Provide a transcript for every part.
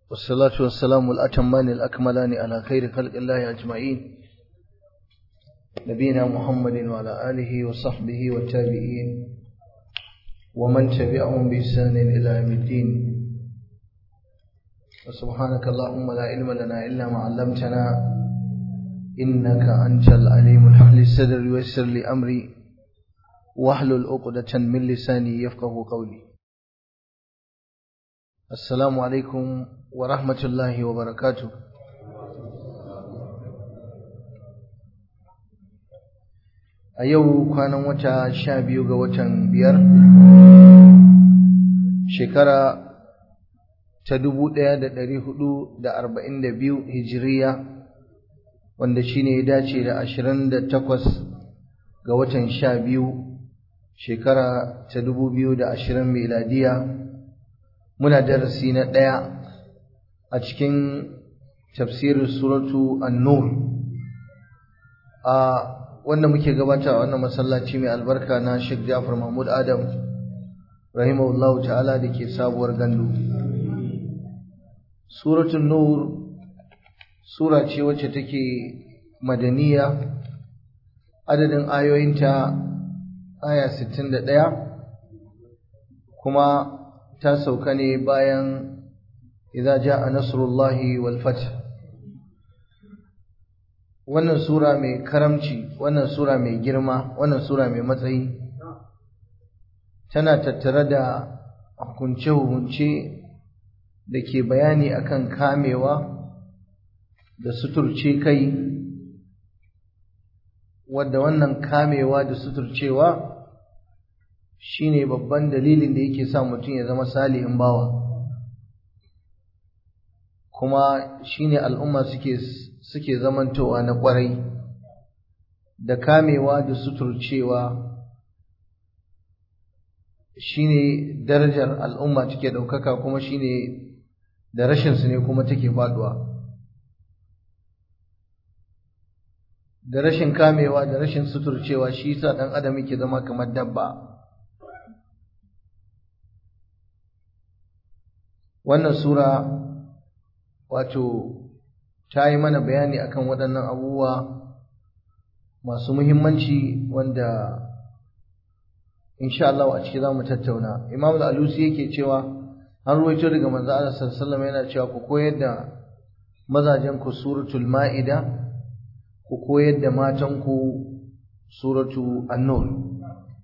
والصلاة والسلام الأتمان الأكملان على خير خلق الله أجمعين نبينا محمد وعلى آله وصحبه والتابعين ومن تبعهم بإحسان إلى يوم الدين وسبحانك اللهم لا علم لنا إلا ما علمتنا إنك أنت العليم الحمد الصدر ويسر لي أمري واحلل عقدة من لساني يفقه قولي السلام عليكم ورحمة الله وبركاته a yau kwanan wata sha biyu ga watan biyar shekara ta dubu ɗaya da ɗari hudu da arba'in da biyu hijiriya wanda shi ne ya dace da ashirin da takwas ga watan sha biyu shekara ta dubu biyu da ashirin miladiya muna darasi na ɗaya a cikin tafsirin suratu an-nur a wanda muke gabata a wannan masallaci mai albarka na Sheikh Jafar Mahmud Adam rahimahullahu ta'ala da ke sabuwar gandu suratul nur sura ce wacce take madaniya adadin ayoyinta aya 61 kuma ta sauka ne bayan idza jaa nasrullahi wal fath wannan sura mai karamci wannan sura mai girma wannan sura mai matsayi tana tattare da hukunce-hukunce da ke bayani akan kamewa da suturce kai wadda wannan kamewa da suturcewa shine babban dalilin da yake sa mutum ya zama salihin bawa kuma shine al'umma suke suke zamantowa na kwarai da kamewa da suturcewa shine darajar al'umma take daukaka kuma shine da rashin su ne kuma take faduwa da rashin kamewa da rashin suturcewa shi yasa dan adam yake zama kamar dabba wannan sura wato ta yi mana bayani akan waɗannan abubuwa masu muhimmanci wanda insha Allah a ciki za mu tattauna Imam al-Alusi yake cewa an ruwaito daga manzo Allah sallallahu yana cewa ku koyar da mazajen ku suratul Ma'ida ku koyar da matan ku suratu An-Nur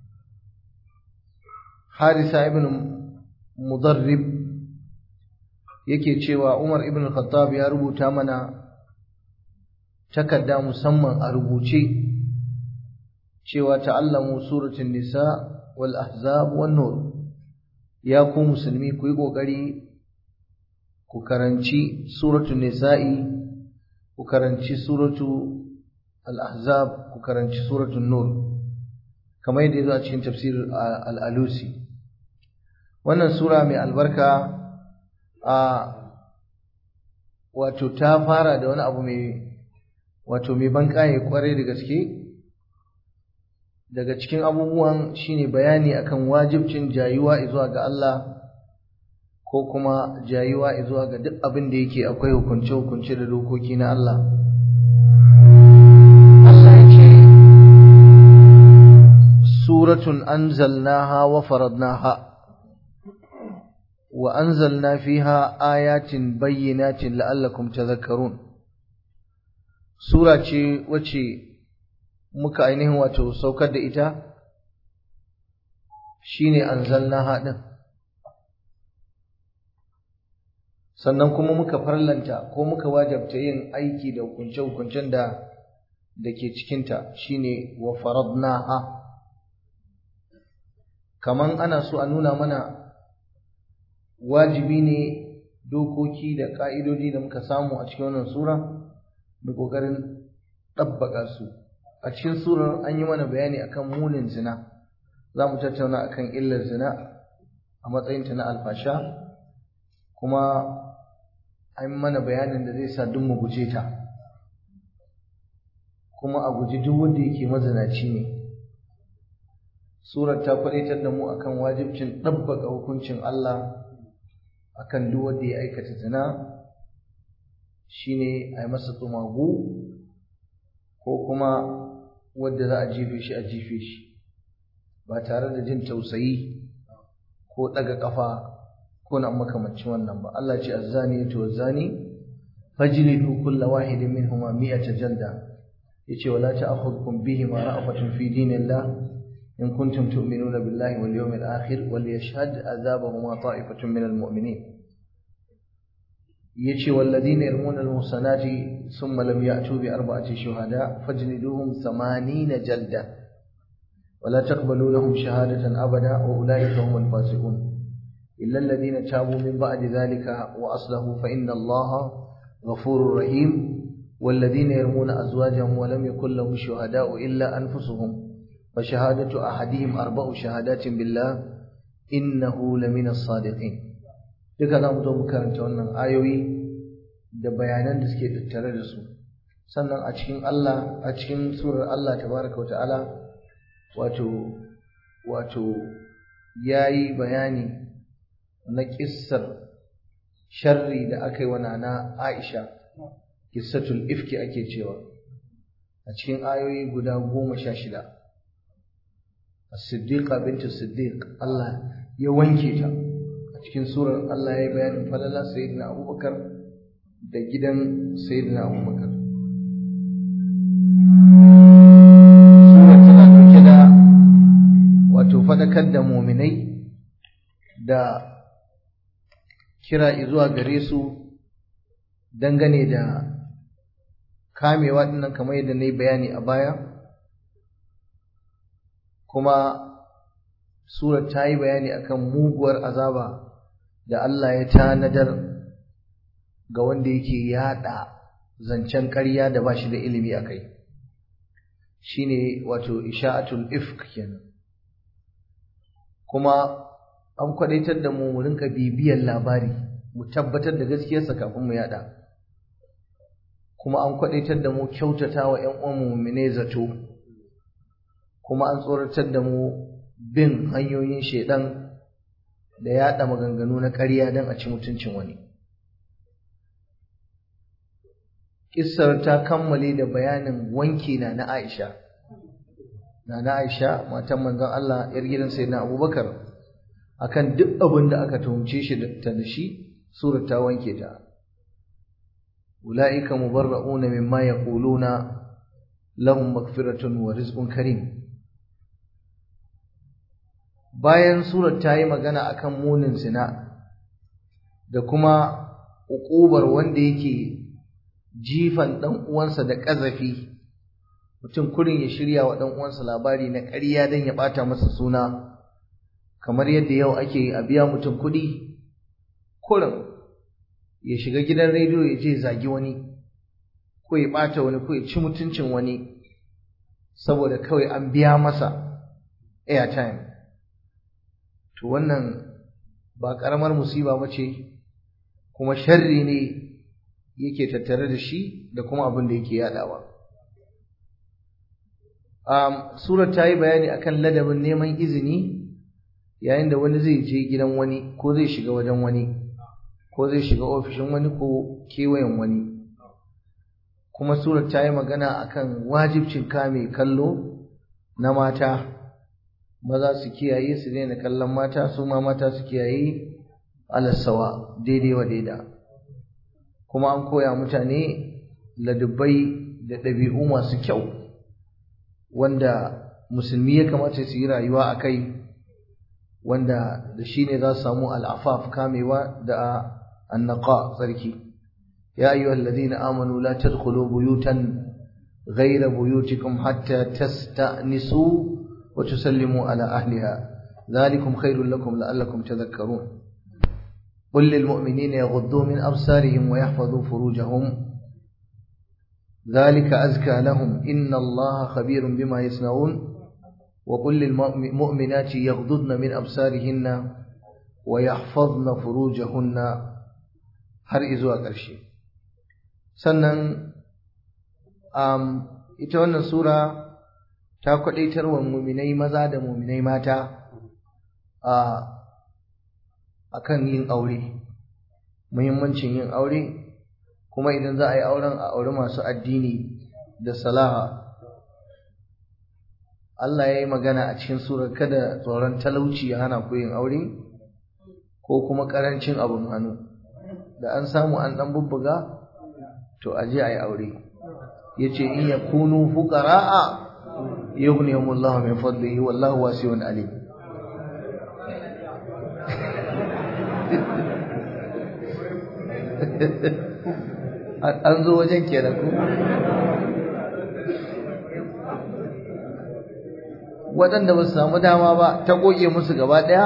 Harisa ibn Mudarrib yake cewa Umar ibn Khattab ya rubuta mana takarda musamman a rubuce cewa ta'allamu suratul nisa wal ahzab wan nur ya ku musulmi ku yi kokari ku karanci suratul nisa'i ku karanci suratu al ahzab ku karanci suratul nur kamar yadda yazo a cikin tafsir al-alusi wannan sura mai albarka a wato ta fara da wani abu mai wato mai banƙaye kwarai da gaske daga cikin abubuwan shine bayani akan wajibcin jayuwa zuwa ga Allah ko kuma jayuwa zuwa ga duk abin da yake akwai hukunce-hukunce da dokoki na Allah Allah ya ce suratun anzalnaha wa faradnaha وأنزلنا فيها آيات بينات لعلكم تذكرون سورة وچي muka ainihin wato saukar da ita shine anzalnaha din sannan kuma muka farlanta ko muka wajabta yin aiki da hukunce-hukuncen da da ke cikinta shine wa faradnaha kaman ana so a nuna mana wajibi ne dokoki da ƙa'idodi da muka samu a cikin wannan sura da ƙoƙarin ɗabbaƙa su a cikin surar an yi mana bayani akan munin zina za mu tattauna akan illar zina a matsayinta na alfasha kuma an mana bayanin da zai sa duk mu guje ta kuma a guji duk wanda yake mazinaci ne surar ta kwalitar da mu akan wajibcin ɗabbaka hukuncin Allah akan duk wanda ya aikata zina shine a yi masa tsumagu ko kuma wadda za a jefe shi a jefe shi ba tare da jin tausayi ko ɗaga ƙafa ko na makamancin wannan ba Allah ce azzani to azzani fajlidu kulla wahidin minhuma mi'ata jalda yace wala ta'khudhukum bihima ra'fatun fi dinillah in kuntum tu'minuna billahi wal yawmil akhir wal yashhad azabahuma ta'ifatun minal mu'minin yace walladhina yarmuna al muhsanati thumma lam ya'tu bi arba'ati shuhada fajliduhum 80 jalda ولا تقبلوا لهم شهادة أبدا وأولئك هم الفاسقون إلا الذين تابوا من بعد ذلك وأصلحوا فإن الله غفور رحيم والذين يرمون أزواجهم ولم يكن لهم شهداء إلا أنفسهم فشهادة أحدهم أربع شهادات بالله إنه لمن الصادقين duka za mu zo mu karanta wannan ayoyi da bayanan da suke tattare da su sannan a cikin Allah a cikin surar Allah tabaraka wa ta'ala wato wato yayi bayani na kissar sharri da aka yi wa nana Aisha kissatul ifki ake cewa a cikin ayoyi guda goma sha shida as-siddiqa bintu siddiq Allah ya wanke ta a cikin surar Allah ya yi bayanin falala sayyidina Abubakar da gidan sayyidina Abubakar surar tana dauke da wato fadakar da muminai da kira zuwa gare su dangane da kamewa dinnan kamar yadda na yi bayani a baya kuma surar ta yi bayani akan muguwar azaba da Allah ya tanadar ga wanda yake yada zancen ƙarya da ba shi da ilimi a kai shine wato isha'atul ifk kenan kuma an kwadaitar da mu mu rinka bibiyar labari mu tabbatar da gaskiyarsa kafin mu yada kuma an kwadaitar da mu kyautata wa ƴan uwan mu'mine zato kuma an tsoratar da mu bin hanyoyin shedan da yada maganganu na ƙarya don a ci mutuncin wani Kissar ta kammale da bayanin wanki na na Aisha na na Aisha matan manzon Allah yar gidan sayyidina Abubakar akan duk abin da aka tuhumce shi ta da shi surar ta wanke ta ulaika mubarra'una mimma yaquluna lahum maghfiratun wa rizqun karim bayan surar ta yi magana akan munin zina da kuma uƙubar wanda yake jifan ɗan uwansa da ƙazafi mutum kurin ya shirya wa ɗan uwansa labari na ƙarya don ya ɓata masa suna kamar yadda yau ake a biya mutum kuɗi kurin ya shiga gidan rediyo ya je zagi wani ko ya ɓata wani ko ya ci mutuncin wani saboda kawai an biya masa airtime to wannan ba ƙaramar musiba ba ce kuma sharri ne yake tattare da shi da kuma abin da yake yadawa um, surar ta yi bayani akan ladabin neman izini yayin da wani zai je gidan wani ko zai shiga wajen wani ko zai shiga ofishin wani ko kewayen wani kuma surar ta yi magana akan wajibcin kame kallo na mata maza su kiyaye su daina kallon mata su ma mata su kiyaye alasawa daidai wa daida kuma an koya mutane ladubbai da ɗabi'u masu kyau wanda musulmi ya kamata su yi rayuwa a kai wanda da shi ne za su samu al'afaf kamewa da annaka tsarki ya ayyuha alladhina amanu la tadkhulu buyutan ghayra buyutikum hatta tasta'nisu wa tusallimu ala ahliha ذلكم خير لكم لعلكم تذكرون قل للمؤمنين يغضوا من أبصارهم ويحفظوا فروجهم ذلك أزكى لهم إن الله خبير بما يصنعون وقل للمؤمنات يغضضن من أبصارهن ويحفظن فروجهن har izuwa ƙarshe sannan um, ita wannan sura ta kwaɗaitar wa muminai maza da muminai mata a akan yin aure muhimmancin yin aure kuma idan za a yi auren a auri masu addini da salaha Allah ya yi magana a cikin surar kada tsoron talauci ya hana ku yin aure ko kuma ƙarancin abin hannu da an samu an ɗan bubbuga to a je a yi aure ya ce in ya kunu fuqara'a yughniyahumullahu min fadlihi wallahu wasi'un alim an zo wajen kenan ko waɗanda ba su samu dama ba ta goge musu gaba ɗaya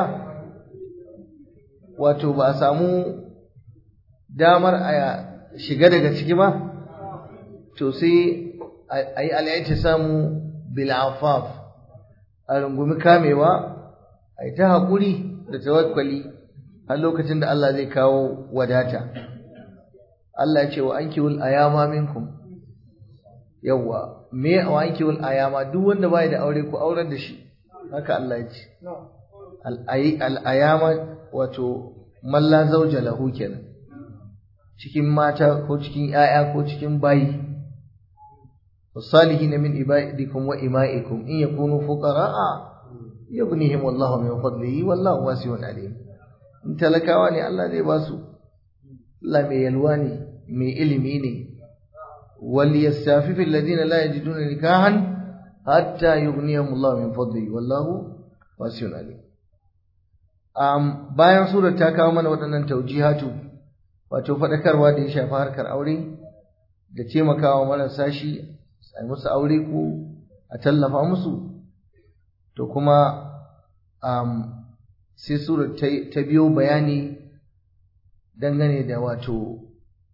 wato ba a samu damar a shiga daga ciki ba to sai a yi al'aiti samu bil'afaf a rungumi kamewa a yi ta haƙuri da tawakkali har lokacin da Allah zai kawo wadata Allah ya ce wa an kiwul ayama minkum yawwa me wa an kiwul ayama duk wanda bai da aure ku aurar da shi haka Allah ya ce al-ayama wato malla zauja lahu kenan cikin mata ko cikin ‘ya'ya ko cikin bayi, wasalihi na min ibadikum wa ima'ikum in ya kunu fuqara'a yughnihim wallahu min fadlihi wallahu wasi'un alim in talakawa ne Allah zai ba su Allah mai yalwa ne mai ilimi ne wal yastafifu alladhina la yajiduna nikahan hatta yughnihim Allah min fadlihi wallahu wasi'un alim um, bayan surar ta kawo mana waɗannan taujihatu wato faɗakarwa da ya shafi harkar aure da taimakawa marasa shi a musu aure ko a tallafa musu to kuma um, sai surar ta biyo bayani dangane da wato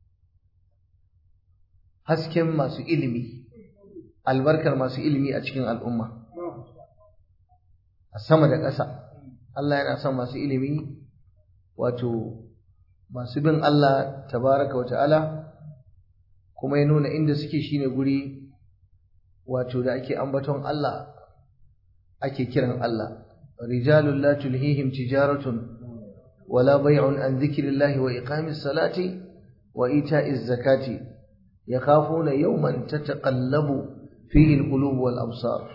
hasken masu ilimi albarkar masu ilimi a cikin al'umma a sama da ƙasa Allah yana son masu ilimi wato masu bin Allah tabaraka wa ta'ala kuma ya nuna inda suke shine guri wato da ake ambaton Allah ake kiran Allah rijalul la tulhihim tijaratun wala bay'un an dhikrillahi wa iqamis salati wa ita'iz zakati yakhafuna yawman tataqallabu fihi alqulub wal absar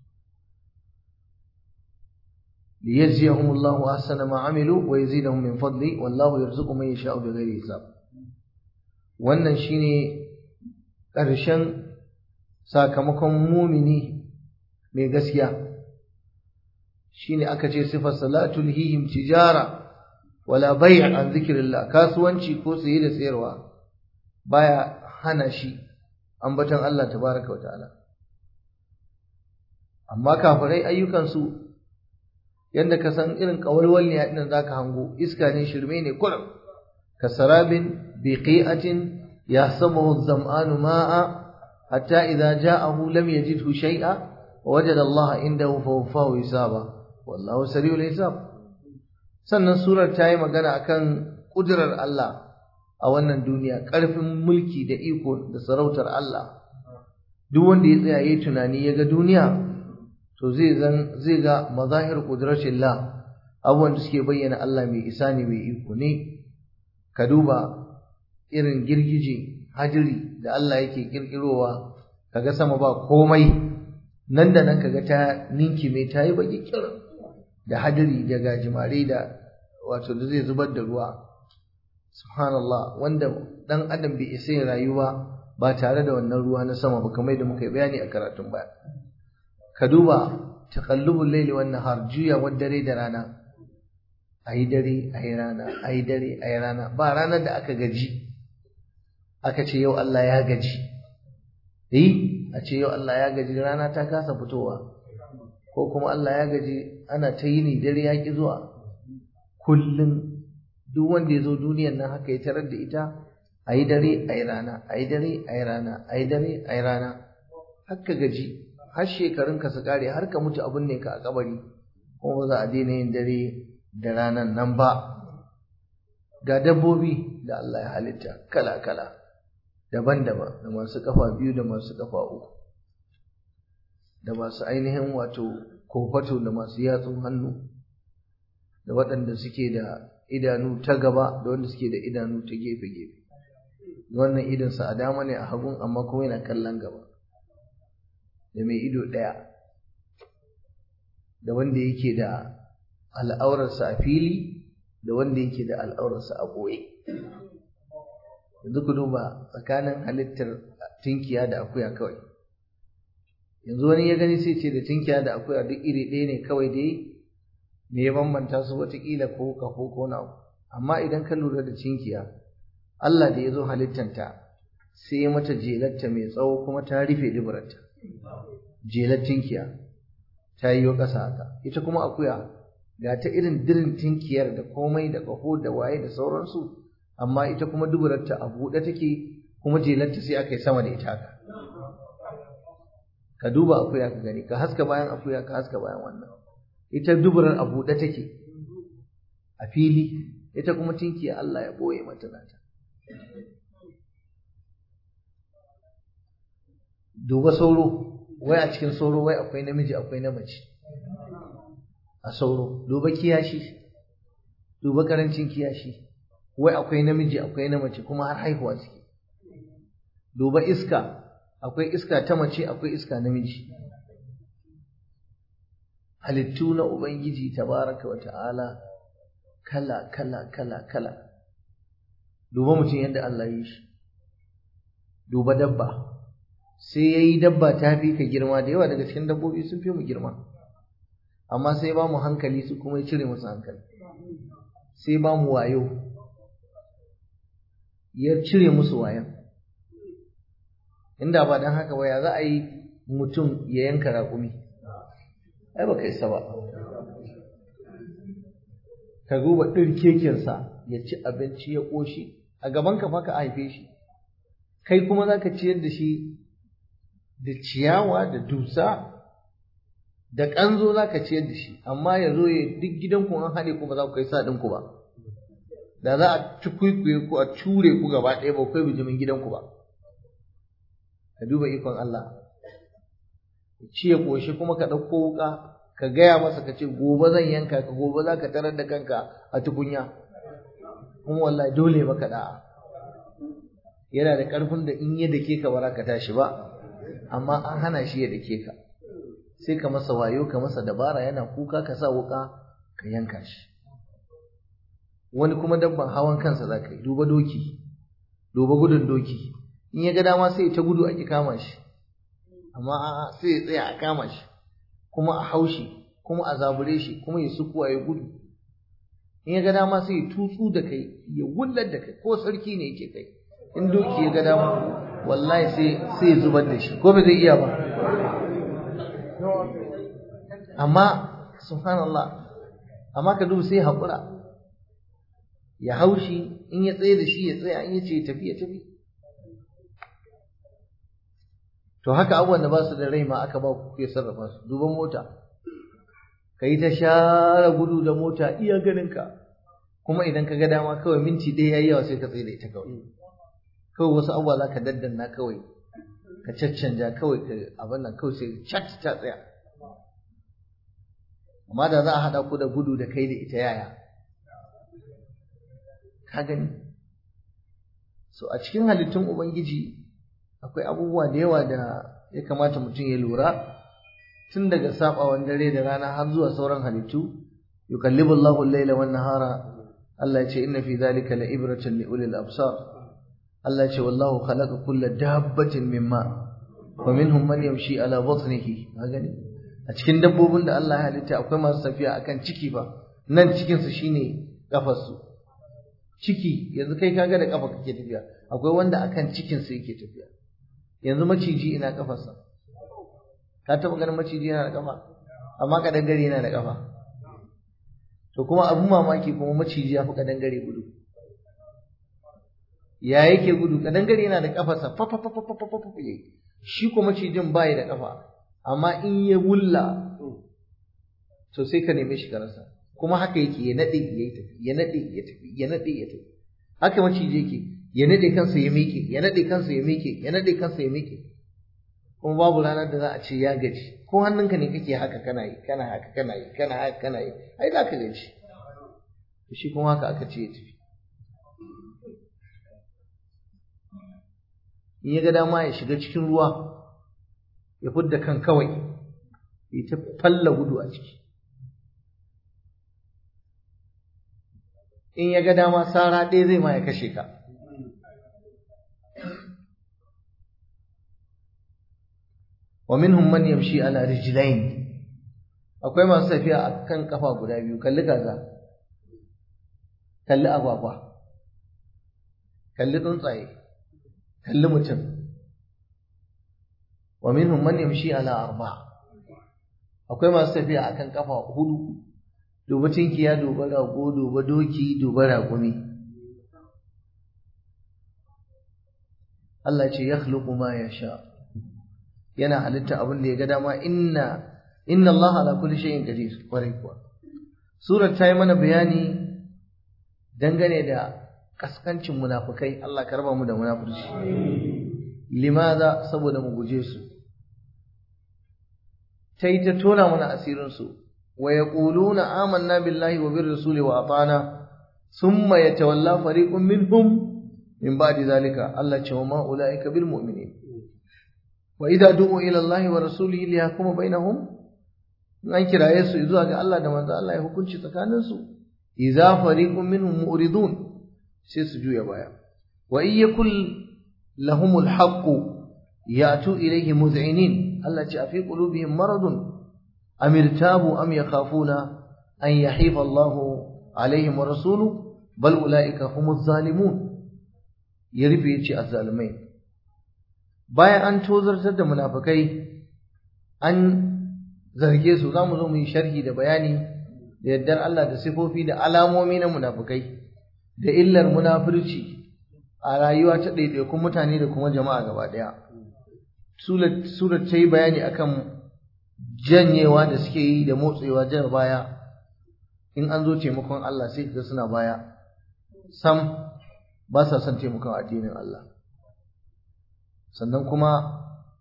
ليجزيهم الله أحسن ما عملوا ويزيدهم من فضله والله يرزق من يشاء بغير حساب wannan shine ƙarshen sakamakon mumini mai gaskiya shine aka ce sifar salatul hihim tijara wala bai' an zikrillah kasuwanci ko saye da sayarwa baya hana shi ambaton Allah tabaraka wa ta'ala amma kafirai ayyukansu yadda ka san irin kawalwal ne ɗin za ka hango iska ne shirme ne kurum ka sarabin biqi'atin yahsabuhu zam'anu ma'a hatta idza ja'ahu lam yajidhu shay'a wa wajada Allah indahu fa wafahu hisaba wallahu sari'ul hisab sannan surar ta yi magana akan kudurar Allah a wannan duniya ƙarfin mulki da iko da sarautar Allah duk wanda ya tsaya yayi tunani ya ga duniya to zai zan zai ga mazahir qudratillah abubuwan da suke bayyana Allah mai isa ne mai iko ne ka duba irin girgije hadiri da Allah yake kirkirowa kaga sama ba komai nan da nan kaga ta ninki mai tayi baki kir da hadiri da gajimare da wato da zai zubar da ruwa subhanallah wanda dan adam bai isa rayuwa ba tare da wannan ruwa na sama ba kamar da muka yi bayani a karatun baya ka duba taqallubul layli wan nahar juya wa dare da rana ayi dare ayi rana ayi dare ayi rana ba ranar da aka gaji aka ce yau Allah ya gaji eh a ce yau Allah ya gaji rana ta kasa fitowa ko kuma Allah ya gaji ana ta yini dare ya ki zuwa kullum duk wanda ya zo duniyar nan haka ya tarar da ita ayi dare ayi rana ayi dare ayi rana ayi dare ayi rana haka gaji har shekarunka su kare har ka mutu abin ne ka a kabari kuma ba za a daina yin dare da ranan nan ba ga dabbobi da Allah ya halitta kala-kala daban-daban da masu kafa biyu da masu kafa uku da masu ainihin wato kofato da masu yatsun hannu da waɗanda suke da idanu ta gaba da wanda suke da idanu ta gefe-gefe wannan idonsa a dama ne a hagun amma kuma yana kallon gaba da mai ido ɗaya da wanda yake da al'aurarsa a fili da wanda yake da al'aurarsa a ɓoye yanzu ku duba tsakanin halittar tinkiya da akuya kawai yanzu wani ya gani sai ce da tinkiya da akuya duk iri ɗaya ne kawai dai me ya bambanta su watakila ko kafo ko na amma idan ka lura da tinkiya Allah da ya zo halittanta sai ya mata jelarta mai tsawo kuma ta rufe duburarta jelar tinkiya ta yi ƙasa haka ita kuma akuya ga ta irin dirin tinkiyar da komai da ƙaho da waye da sauransu amma ita kuma duburarta a buɗe take kuma jelarta sai aka yi sama da ita haka ka duba akuya ka gani ka haska bayan akuya ka haska bayan wannan ita duburar a buɗe take a fili ita kuma tinkiya Allah ya boye mata nata duba sauro wai a cikin sauro wai akwai namiji akwai na mace a sauro duba kiyashi duba karancin kiyashi wai akwai namiji akwai na mace kuma har haihuwa suke duba iska akwai iska ta mace akwai iska namiji halittu na ubangiji tabaraka wa ta'ala kala kala kala kala duba mutum yadda Allah yi shi duba dabba sai ya yi dabba ta fi ka girma da yawa daga cikin dabbobi sun fi mu girma amma sai ba mu hankali su kuma ya cire musu hankali sai ba mu wayo ya cire musu wayan inda ba don haka ba ya za a yi mutum ya yanka raƙumi ai ba ka isa ba ka duba ɗirkekensa ya ci abinci ya ƙoshi a gaban ka fa ka haife shi kai kuma za ka ciyar da shi da ciyawa da dusa da ƙanzo za ka ciyar da shi amma ya zo ya duk gidanku an haɗe ku ba za ku kai sa ɗinku ba da za a ci kwaikwaye ku a cure ku gaba ɗaya ba kai bijimin gidanku ba ka duba ikon Allah ci ya ƙoshi kuma ka ɗauko wuƙa ka gaya masa ka ce gobe zan yanka ka gobe za ka tarar da kanka a tukunya kuma wallahi dole maka da'a yana da ƙarfin da in ya dake ka ba za ka tashi ba amma an hana shi ya dake ka sai ka masa wayo ka masa dabara yana kuka ka sa wuka ka yanka shi wani kuma dabban hawan kansa za ka yi duba doki duba gudun doki in ya ga dama sai ta gudu a ki kama shi amma a'a sai ya tsaya a kama shi kuma a haushi kuma a zabure shi kuma ya sukuwa ya gudu in ya ga dama sai ya tutsu da kai ya wullar da kai ko sarki ne yake kai in doki ya ga dama wallahi sai sai ya zubar da shi ko ba zai iya ba amma subhanallah amma ka duba sai haƙura ya haushi in ya tsaye da shi ya tsaya in ya ce tafi ya tafi to haka abubuwan da ba su da rai ma aka ba ku ya sarrafa su duban mota ka yi ta share gudu da mota iya ganinka kuma idan ka ga dama kawai minti ɗaya ya yi yawa sai ka tsaye da ita kawai kawai wasu abubuwa za ka daddanna kawai ka caccanja kawai ka abin nan kawai sai cat ta tsaya amma da za a haɗa ku da gudu da kai da ita yaya ka gani so a cikin halittun ubangiji akwai abubuwa da yawa da ya kamata mutum ya lura tun daga sabawan dare da rana har zuwa sauran halittu yukallibu Allahu al-laila wan nahara Allah ya ce inna fi dhalika la ibratan li ulil absar Allah ya ce wallahu khalaqa kulla dabbatin mimma wa minhum man yamshi ala batnihi gani a cikin dabbobin da Allah ya halitta akwai masu tafiya akan ciki fa nan cikin su shine kafar su ciki yanzu kai kaga da kafa kake tafiya akwai wanda akan cikin su yake tafiya yanzu maciji ina kafarsa ka taɓa ganin maciji yana da kafa amma kadangare yana da kafa to kuma abin mamaki kuma maciji ya fi kadangare gudu ya yake gudu kadangare yana da kafarsa fa fa fa fa fa fa fa shi kuma macijin bai da kafa amma in ya wulla to sai ka neme shi ka rasa kuma haka yake ya nade ya tafi ya nade ya tafi ya nade ya tafi haka maciji yake ya nade kansa ya miƙe ya nade kansa ya miƙe ya nade kansa ya miƙe kuma babu ranar da za a ce ya gaji ko hannunka ne kake haka kana yi kana haka kana yi kana haka kana yi ai za ka gaji shi kuma haka aka ce ya tafi in ya ga dama ya shiga cikin ruwa ya fidda kan kawai ya ta falla gudu a ciki in ya ga dama sara ɗaya zai ma ya kashe ka wa minhum man yamshi ala rijlain akwai masu tafiya a kan kafa guda biyu kalli kaza kalli agwagwa kalli tsuntsaye kalli mutum wa minhum man yamshi ala arba akwai masu tafiya akan kafa hudu duba tinkiya duba rago duba doki duba raƙumi Allah ce yakhluqu ma yasha yana halitta abin da ya ga dama inna inna Allah ala kulli shay'in qadir kwarai kuwa surar ta yi mana bayani dangane da kaskancin munafukai Allah ka raba mu da munafurci limaza saboda mu guje su ta yi ta tona mana asirin su wa yaquluna amanna billahi wa bir rasuli wa atana thumma yatawalla fariqun minhum min ba'di zalika Allah ce wa ma ulaika bil mu'minin wa idza du'u ila Allah wa rasulihi liyahkuma bainahum an kiraye su zuwa ga Allah da manzo Allah ya hukunci tsakanin su idza fariqun minhum mu'ridun sai su juya baya wa in yakul lahumul haqq ya'tu ilayhi muz'inin Allah ce afi qulubihim maradun am irtabu am yakhafuna an yahifa Allah alaihim wa rasuluhu bal ulaika humuz zalimun ya rufe yace azzalimai bayan an tozartar da munafikai an zarge su zamu zo mu yi sharhi da bayani da yaddar Allah da sifofi da alamomi na munafikai da illar munafurci a rayuwa ta ɗaiɗaikun mutane da kuma jama'a gaba ɗaya. Surat ta yi bayani akan janyewa da suke yi da motsewa jar baya in an zo taimakon Allah sai ga suna baya sam ba sa son taimakon addinin Allah sannan kuma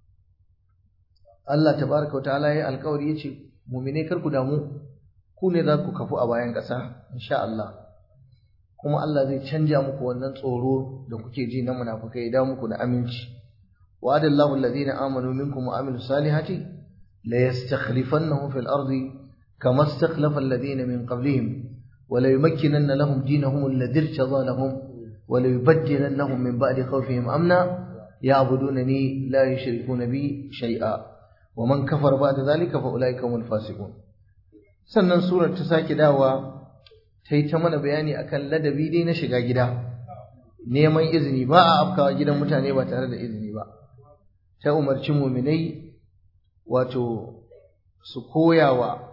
Allah tabaraka wa ta'ala ya alƙawari ya ce mumine kar ku damu ku ne za ku kafu a bayan ƙasa insha Allah kuma Allah zai canja muku wannan tsoro da kuke ji na munafukai ya dawo muku da aminci wa'ada Allahu alladhina amanu minkum wa amilus salihati la yastakhlifannahum fil ardi kama istakhlafa alladhina min qablihim wa la yumakkinanna lahum dinahum alladhi irtada lahum wa la yubaddilannahum min ba'di khawfihim amna ya'budunani la yushrikuna bi shay'a wa man kafara ba'da dhalika fa ulaika humul fasiqun sannan surar ta sake dawa ta yi ta mana bayani akan ladabi dai na shiga gida neman izini ba a afkawa gidan mutane ba tare da izini ba ta umarci muminai wato su koyawa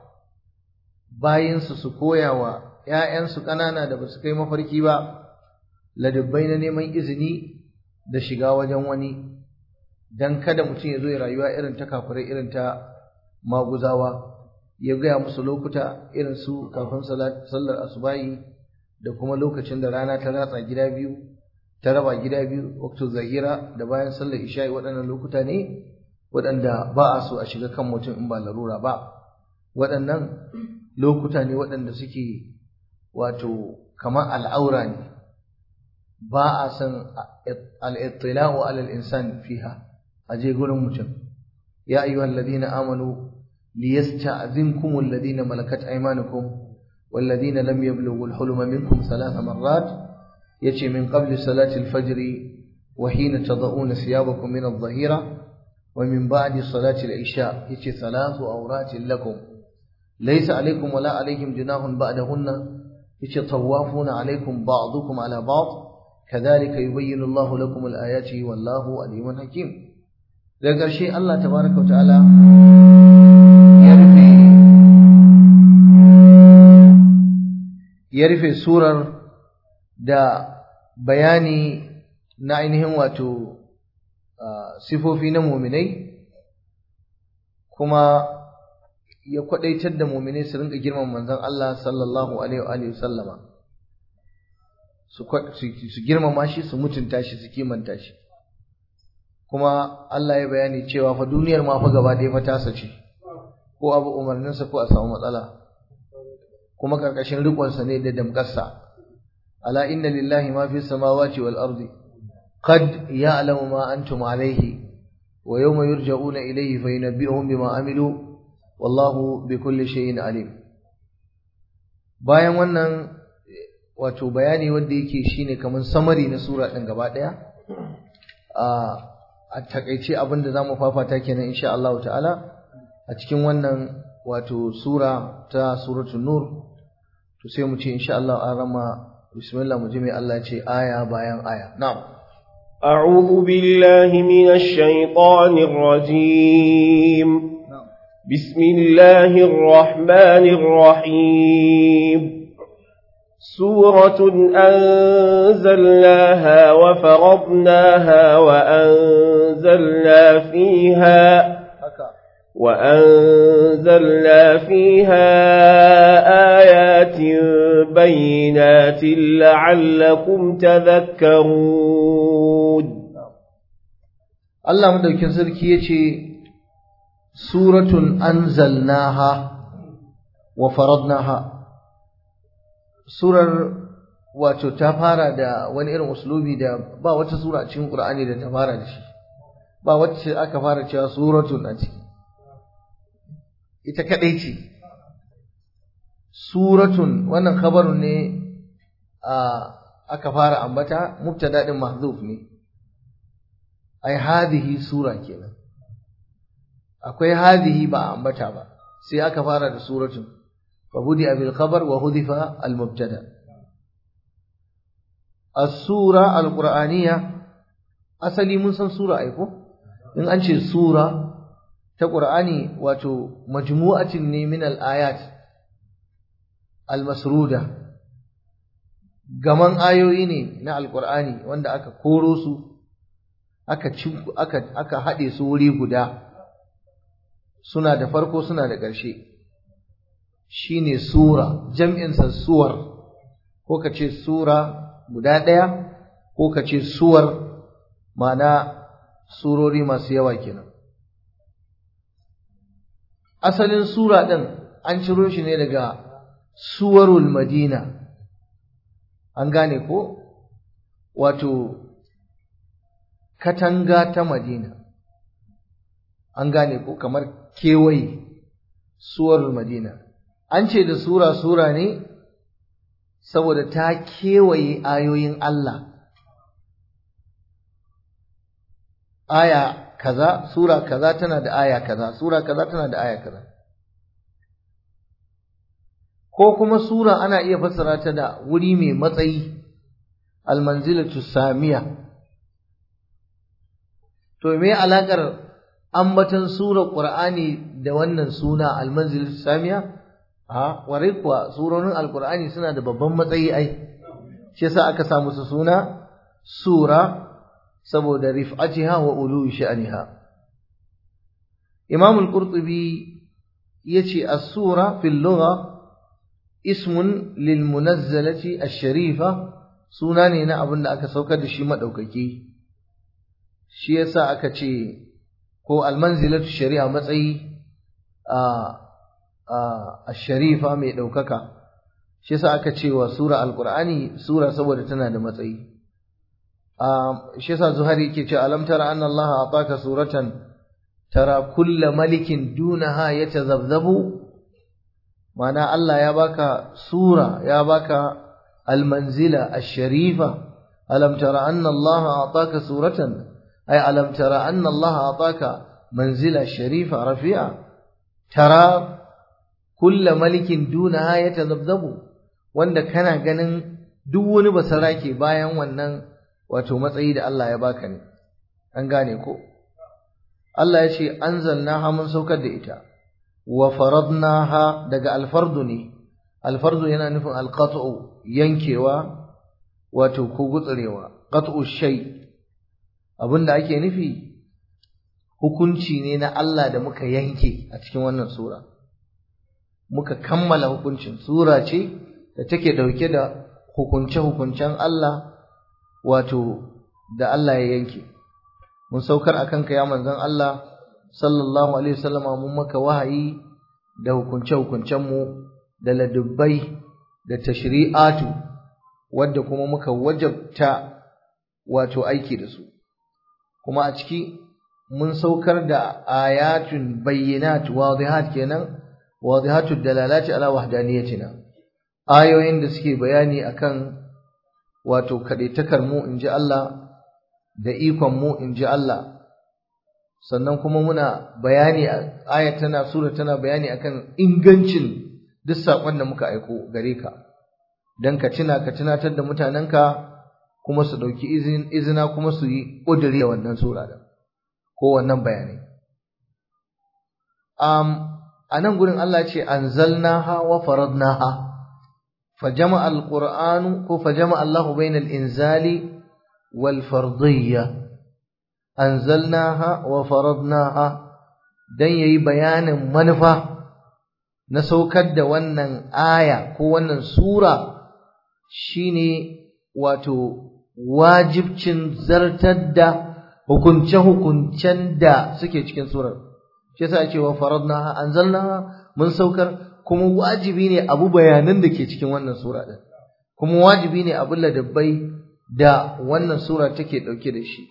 bayinsu su koyawa ‘ya'yansu ƙanana da ba su kai mafarki ba ladabbai na neman izini da shiga wajen wani don kada mutum ya zo ya rayuwa irin ta kafirai irin ta maguzawa ya gaya musu lokuta irin su kafin sallar asubahi da kuma lokacin da rana ta ratsa gida biyu ta raba gida biyu waktu zahira da bayan sallar isha'i waɗannan lokuta ne waɗanda ba a so a shiga kan mutum in ba larura ba waɗannan lokuta ne waɗanda suke wato kamar al'aura ne ba a san al'ittila'u alal insan fiha a je gurin mutum ya ayyuhal ladina amanu ليستأذنكم الذين ملكت أيمانكم والذين لم يبلغوا الحلم منكم ثلاث مرات يتي من قبل صلاة الفجر وحين تضعون ثيابكم من الظهيرة ومن بعد صلاة العشاء يتي ثلاث أورات لكم ليس عليكم ولا عليهم جناح بعدهن يتي طوافون عليكم بعضكم على بعض كذلك يبين الله لكم الآيات والله عليم حكيم daga ƙarshe Allah tabaraka wa ta'ala ya rufe surar da bayani na ainihin wato sifofi na muminai kuma ya kwadaitar da muminai su rinka girman manzon Allah sallallahu alaihi wa sallama su girmama shi su mutunta shi su kimanta shi kuma Allah ya bayani cewa fa duniyar ma fa gaba ɗaya fa tasa ce ko abu umarninsa ko a samu matsala kuma karkashin rikonsa ne da damƙarsa ala inna lillahi ma fi samawati wal ardi qad ya'lamu ma antum alayhi wa yawma yurja'una ilayhi fayunabbi'uhum bima amilu wallahu bikulli shay'in alim bayan wannan wato bayani wanda yake shine kaman samari na sura din gaba daya a a takeice abinda zamu fafata kenan insha Allah ta'ala a cikin wannan wato sura ta suratul nur to sai mu ce insha Allah an rama bismillah mu ji mai Allah ya ce aya bayan aya na'am أعوذ بالله من الشيطان الرجيم بسم الله الرحمن الرحيم سورة أنزلناها وفرضناها وأنزلنا فيها وأنزلنا فيها آيات بينات لعلكم تذكرون Allah madaukin sarki yace suratun anzalnaha wa faradnaha surar wato ta fara da wani irin uslubi da ba wata sura a cikin Qur'ani da ta fara da shi ba wacce aka fara cewa suratun a ciki ita kadai ce suratun wannan khabarun ne a aka fara ambata mubtada din mahdhuf ne ai hadhihi sura kenan akwai hadhihi ba ambata ba sai aka fara da suratun fa budi bil khabar wa hudifa al mubtada as-sura al-qur'aniyya asali mun san sura ai ko in an ce sura ta qur'ani wato majmu'atin ne min al-ayat al-masruda gaman ayoyi ne na al-qur'ani wanda aka koro su aka aka aka hade su wuri guda suna da farko suna da ƙarshe shine sura jam'in sa suwar ko ka ce sura guda ɗaya ko ka ce suwar ma'ana surori masu yawa kenan asalin sura ɗin an ciro shi ne daga suwarul madina an gane ko wato katanga ta madina an gane ko kamar kewaye suwarul madina an ce da sura sura ne saboda ta kewaye ayoyin Allah aya kaza sura kaza tana da aya kaza sura kaza tana da aya kaza ko kuma sura ana iya fassara ta da wuri mai matsayi almanzilatu samiya to me alakar ambatan surar qur'ani da wannan suna almanzilatu samiya a warai kuwa surorin alqur'ani suna da babban matsayi ai shi yasa aka sa musu suna sura saboda rif'atiha wa ulu sha'niha Imam al-Qurtubi yace as-sura fil lugha ismun lil munazzalati ash-sharifa suna ne na abin da aka saukar da shi madaukaki shi yasa aka ce ko al-manzilatu shari'a matsayi a ash-sharifa mai daukaka shi yasa aka ce wa sura al-Qur'ani sura saboda tana da matsayi shi yasa Zuhairi yake ce alam tara anna Allah ataka suratan tara kulla malikin dunaha yatazabzabu mana Allah ya baka sura ya baka almanzila ash-sharifa alam tara anna Allah ataka suratan ay alam tara anna Allah ataka manzila sharifa rafi'a tara kulla malikin dunaha yatazabzabu wanda kana ganin duk wani basarake bayan wannan wato matsayi da Allah ya baka ne an gane ko Allah ya ce anzalnaha mun saukar da ita wa faradnaha daga alfardu ne alfardu yana nufin alqat'u yankewa wato ko gutsurewa qat'u shay abinda ake nufi hukunci ne na Allah da muka yanke a cikin wannan sura muka kammala hukuncin sura ce da take dauke da hukunce-hukuncen Allah wato da Allah ya yanke mun saukar akan ka ya manzon Allah sallallahu alaihi wasallama mun maka wahayi da hukunce hukuncen mu da ladubbai da tashri'atu wadda kuma muka wajabta wato aiki da su kuma a ciki mun saukar da ayatun bayyinat wadihat kenan wadihatu dalalati ala wahdaniyatina ayoyin da suke bayani akan wato kadaitakar mu inji Allah da ikon mu inji Allah sannan kuma muna bayani ayat tana sura tana bayani akan ingancin duk sakon da muka aiko gare ka dan ka tuna ka tunatar da mutanenka kuma su dauki izina kuma su yi kudiri da wannan sura da ko wannan bayanai um anan gurin Allah ce anzalnaha wa faradnaha fajama alqur'anu ko fajama Allah bainal inzali wal fardiyya anzalnaha wa faradnaha dan yayi bayanin manufa na saukar da wannan aya ko wannan sura shine wato wajibcin zartar da hukunce-hukuncen da suke cikin surar shi yasa ake wa faradnaha anzalnaha mun saukar kuma wajibi ne abu bayanan da ke cikin wannan sura din kuma wajibi ne abu ladabbai da wannan sura take dauke da shi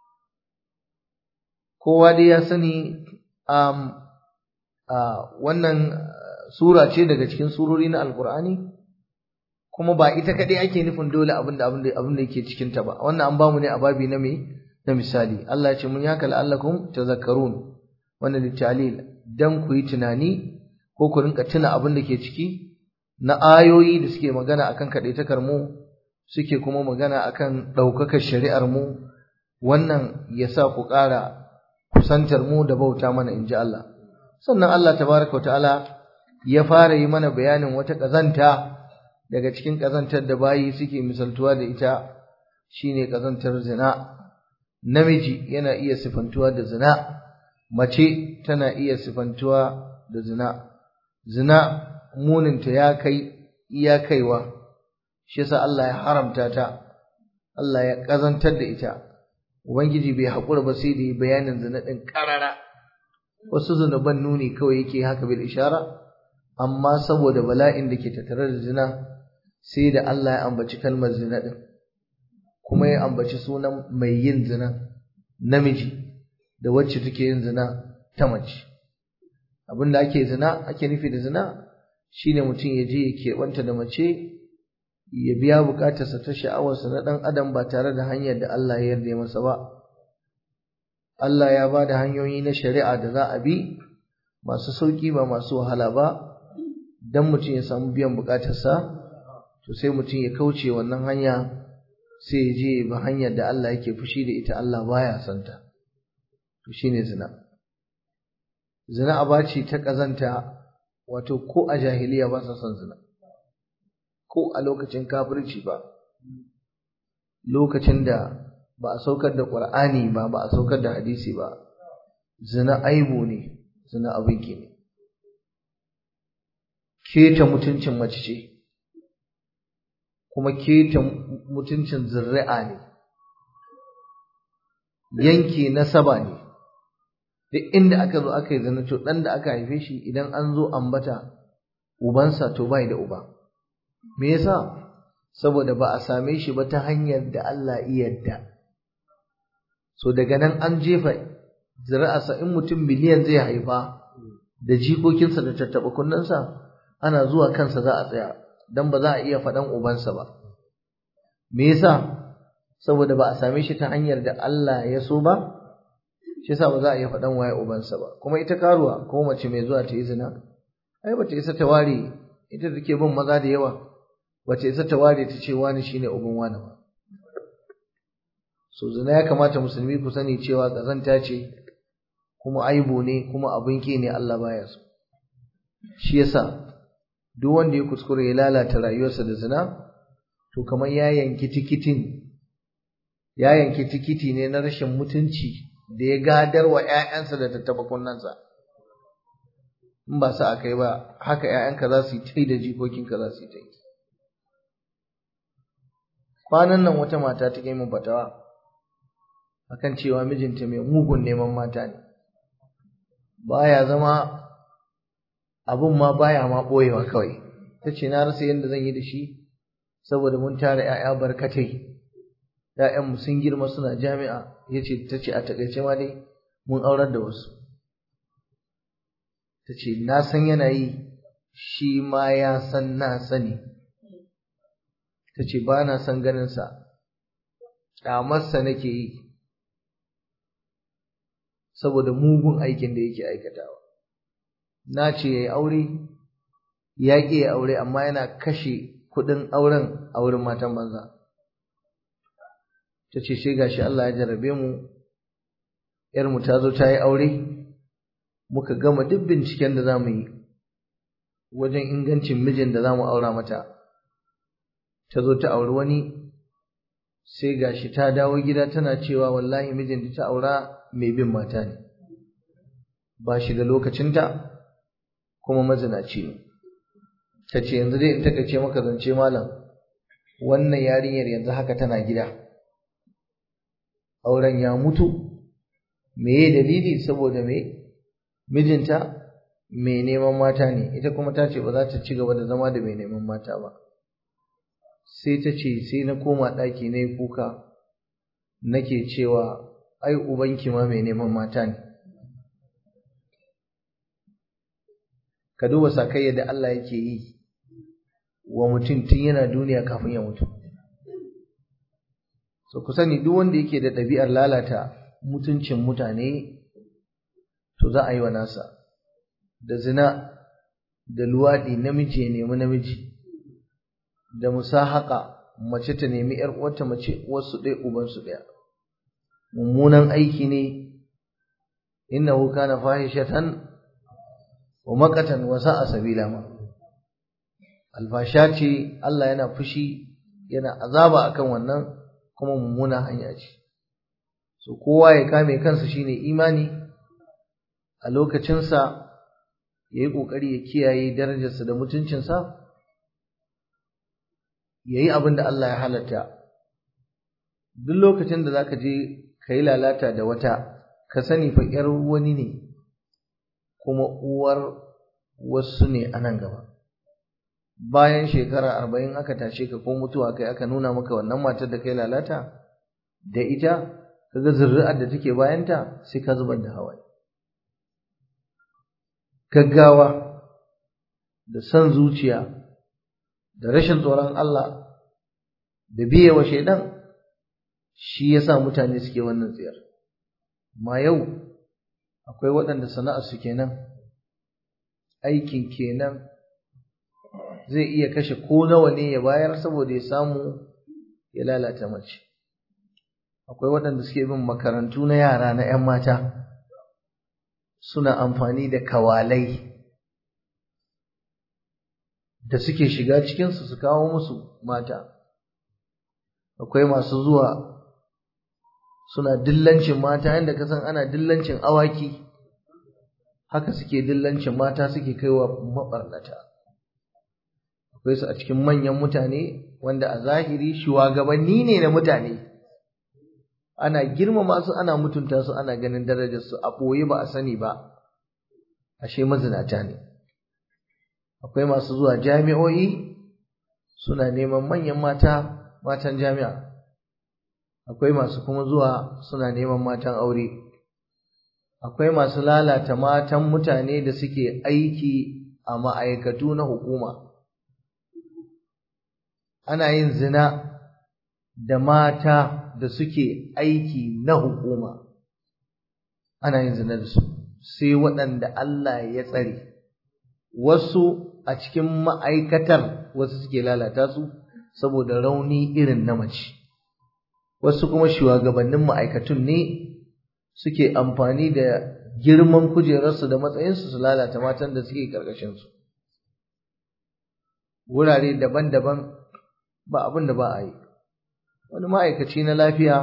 kowa dai ya sani um, uh, wannan sura ce daga cikin surori na alkur'ani kuma ba ita kadai ake nufin dole abin da abin da yake cikin ta ba wannan an bamu ne a babi na me na misali Allah ya ce mun yaka la'allakum tazakkarun wannan litalil dan ku yi tunani ko ku rinka tuna abin da ke ciki na ayoyi da suke magana akan kadaitakar mu suke kuma magana akan daukakar shari'ar mu wannan yasa ku ƙara kusantar mu da bauta mana inji Allah sannan Allah tabaraka wa ta'ala ya fara yi mana bayanin wata kazanta daga cikin kazantar da bayi suke misaltuwa da ita shine kazantar zina namiji yana iya sifantuwa da zina mace tana iya sifantuwa da zina zina muninta ya kai iya kaiwa shi yasa Allah ya haramta ta Allah ya kazantar da ita ubangiji bai haƙura ba sai da bayanin zina din karara wasu zunuban nuni kawai yake haka bil ishara amma saboda bala'in da ke tattare da zina sai da Allah ya ambaci kalmar zina din kuma ya ambaci sunan mai yin zina namiji da wacce take yin zina ta mace abin da ake zina ake nufi da zina shine mutum ya je ya keɓanta da mace ya biya bukatarsa ta sha'awarsa na ɗan adam ba tare da hanyar da Allah ya yarda masa ba Allah ya ba da hanyoyi na shari'a da za a bi masu sauƙi ba masu wahala ba dan mutum ya samu biyan bukatarsa to sai mutum ya kauce wannan hanya sai ya je ba hanyar da Allah yake fushi da ita Allah baya santa to shine zina zina aba ce ta kazanta wato ko a jahiliya ba sa son zina ko a lokacin kafirci ba lokacin da ba a saukar da Qur'ani ba ba a saukar da hadisi ba zina aibu ne zina abin ne keta mutuncin mace ce kuma keta mutuncin zuri'a ne yanke nasaba ne duk inda aka zo aka yi zina to dan da aka haife shi idan an zo ambata ubansa to bai da uba me yasa saboda ba a same shi ba ta hanyar da Allah iya yadda so daga nan an jefa zuri'arsa in mutum miliyan zai haifa da jikokinsa da tattaɓa kunnensa ana zuwa kansa za a tsaya dan ba za a iya faɗan ubansa ba me yasa saboda ba a same shi ta hanyar da Allah ya so ba shi yasa ba za a iya faɗan waye ubansa ba kuma ita karuwa ko mace mai zuwa ta yi zina ai ba ta isa ta ware ita take bin maza da yawa ba ta isa ta ware ta ce wani shine uban wani ba so zina ya kamata musulmi ku sani cewa kazanta ce kuma aibu ne kuma abin ki ne Allah baya so shi yasa duk wanda ya kuskure ya lalata rayuwarsa da zina to kamar ya yanki tikitin ya yanki tikiti ne na rashin mutunci da ya gadar wa ƴaƴansa da tattaba kunnansa in ba sa akai ba haka ƴaƴanka za su yi tai da jikokinka za su yi tai kwanan nan wata mata ta kai min fatawa akan cewa mijinta mai mugun neman mata ne baya zama abun ma baya ma ɓoyewa kawai ta ce na rasa yadda zan yi da shi saboda mun tara 'ya'ya barkatai ‘ya'yanmu sun girma suna jami'a ya ce ta ce a takaice ma dai mun aurar da wasu ta ce na san yana yi shi ma ya san na sani ta ce ba na son ganinsa ƙyamarsa nake yi saboda mugun aikin da yake aikatawa na ce ya yi aure ya ƙi ya aure amma yana kashe kuɗin auren a wurin matan banza ta ce sai gashi Allah ya jarrabe mu ‘yarmu ta zo ta yi aure muka gama duk binciken da za mu yi wajen ingancin mijin da za mu aura mata ta zo ta auri wani sai gashi ta dawo gida tana cewa wallahi mijin da ta aura mai bin mata ne ba shi da lokacinta kuma mazinaci ne ta ce yanzu dai in takaice maka zance malam wannan yarinyar yanzu haka tana gida auren ya mutu meye dalili saboda me mijinta mai neman mata ne ita kuma ta ce ba za ta ci gaba da zama da mai neman mata ba sai ta ce sai na koma ɗaki na yi kuka nake cewa ai ubanki ma mai neman mata ne ka duba sakayya da Allah yake yi wa mutum tun yana duniya kafin ya mutu so ku sani duk wanda yake da ɗabi'ar lalata mutuncin mutane to za a yi wa nasa da zina da luwaɗi namiji ya nemi namiji da musahaka mace ta nemi ‘yar uwarta mace wasu ɗaya ubansu ɗaya mummunan aiki ne innahu kana fahishatan wa maqatan wa sa'a sabila ma alfasha ce Allah yana fushi yana azaba akan wannan kuma mummuna hanya ce so kowa ya kame kansa shine imani a lokacinsa ya yi ƙoƙari ya kiyaye darajarsa da mutuncinsa ya yi abin da Allah ya halatta duk lokacin da za ka je ka yi lalata da wata ka sani fa ‘yar wani ne kuma uwar wasu ne a nan gaba bayan shekara arba'in aka tashe ka ko mutuwa kai aka nuna maka wannan matar da kai lalata da ita kaga zuri'ar da take bayanta sai ka zubar da hawaye gaggawa da son zuciya da rashin tsoron Allah da biye wa shaidan shi yasa mutane suke wannan tsiyar ma yau akwai waɗanda sana'ar su kenan aikin kenan zai iya kashe ko nawa ne ya bayar saboda ya samu ya lalata mace akwai waɗanda suke bin makarantu na yara na 'yan mata suna amfani da kawalai da suke shiga cikinsu su kawo musu mata akwai masu zuwa suna dillancin mata yadda ka san ana dillancin awaki haka suke dillancin mata suke kaiwa maɓarnata akwai su a cikin manyan mutane wanda a zahiri shugabanni ne na mutane ana girmama su ana mutunta su ana ganin darajar su a ɓoye ba a sani ba ashe mazinata ne akwai masu zuwa jami'o'i suna neman manyan mata matan jami'a akwai masu kuma zuwa suna neman matan aure akwai masu lalata matan mutane da suke aiki a ma'aikatu na hukuma ana yin zina da mata da suke aiki na hukuma ana yin zina da su sai waɗanda Allah ya tsare wasu a cikin ma'aikatar wasu suke lalata su saboda rauni irin na mace wasu kuma shugabannin ma'aikatun ne suke amfani da girman kujerarsu da matsayinsu su lalata matan da suke ƙarƙashinsu wurare daban-daban ba abin da ba a yi wani ma'aikaci na lafiya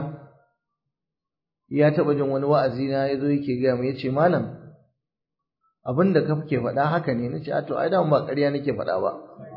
ya taɓa jin wani wa'azi na ya zo yake gaya mu ya ce malam abin da kake faɗa haka ne na ce a to ai da ba ƙarya nake faɗa ba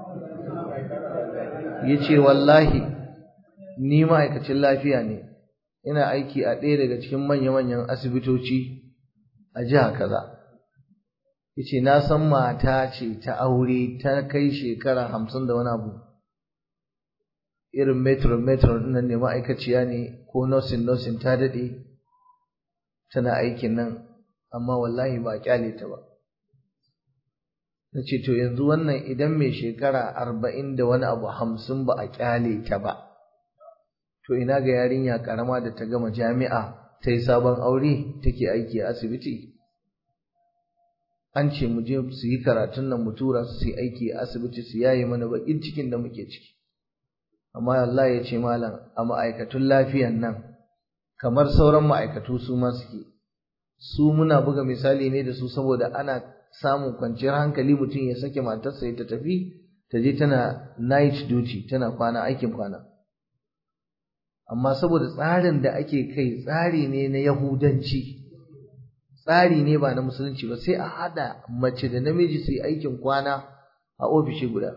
ya ce wallahi ni ma'aikacin lafiya ne ina aiki a ɗaya daga cikin manya-manyan asibitoci a jiha kaza yace na san mata ce ta aure ta kai shekara hamsin da wani abu irin metro metro nan ne ma'aikaciya ne ko nursing nursing ta daɗe tana aikin nan amma wallahi ba kyale ta ba na ce to yanzu wannan idan mai shekara arba'in da wani abu hamsin ba a kyale ta ba to ina ga yarinya karama da ta gama jami'a ta yi sabon aure take aiki a asibiti an ce mu je su yi karatun nan mu tura su yi aiki a asibiti su yaye mana bakin cikin da muke ciki amma Allah ya ce malam a ma'aikatun lafiyan nan kamar sauran ma'aikatu su ma suke su muna buga misali ne da su saboda ana samun kwanciyar hankali mutum ya sake matarsa ya ta tafi ta je tana night duty tana kwana aikin kwana amma saboda tsarin da ake kai tsari ne na yahudanci tsari ne ba na musulunci ba sai a hada mace da namiji su yi aikin kwana a ofishi guda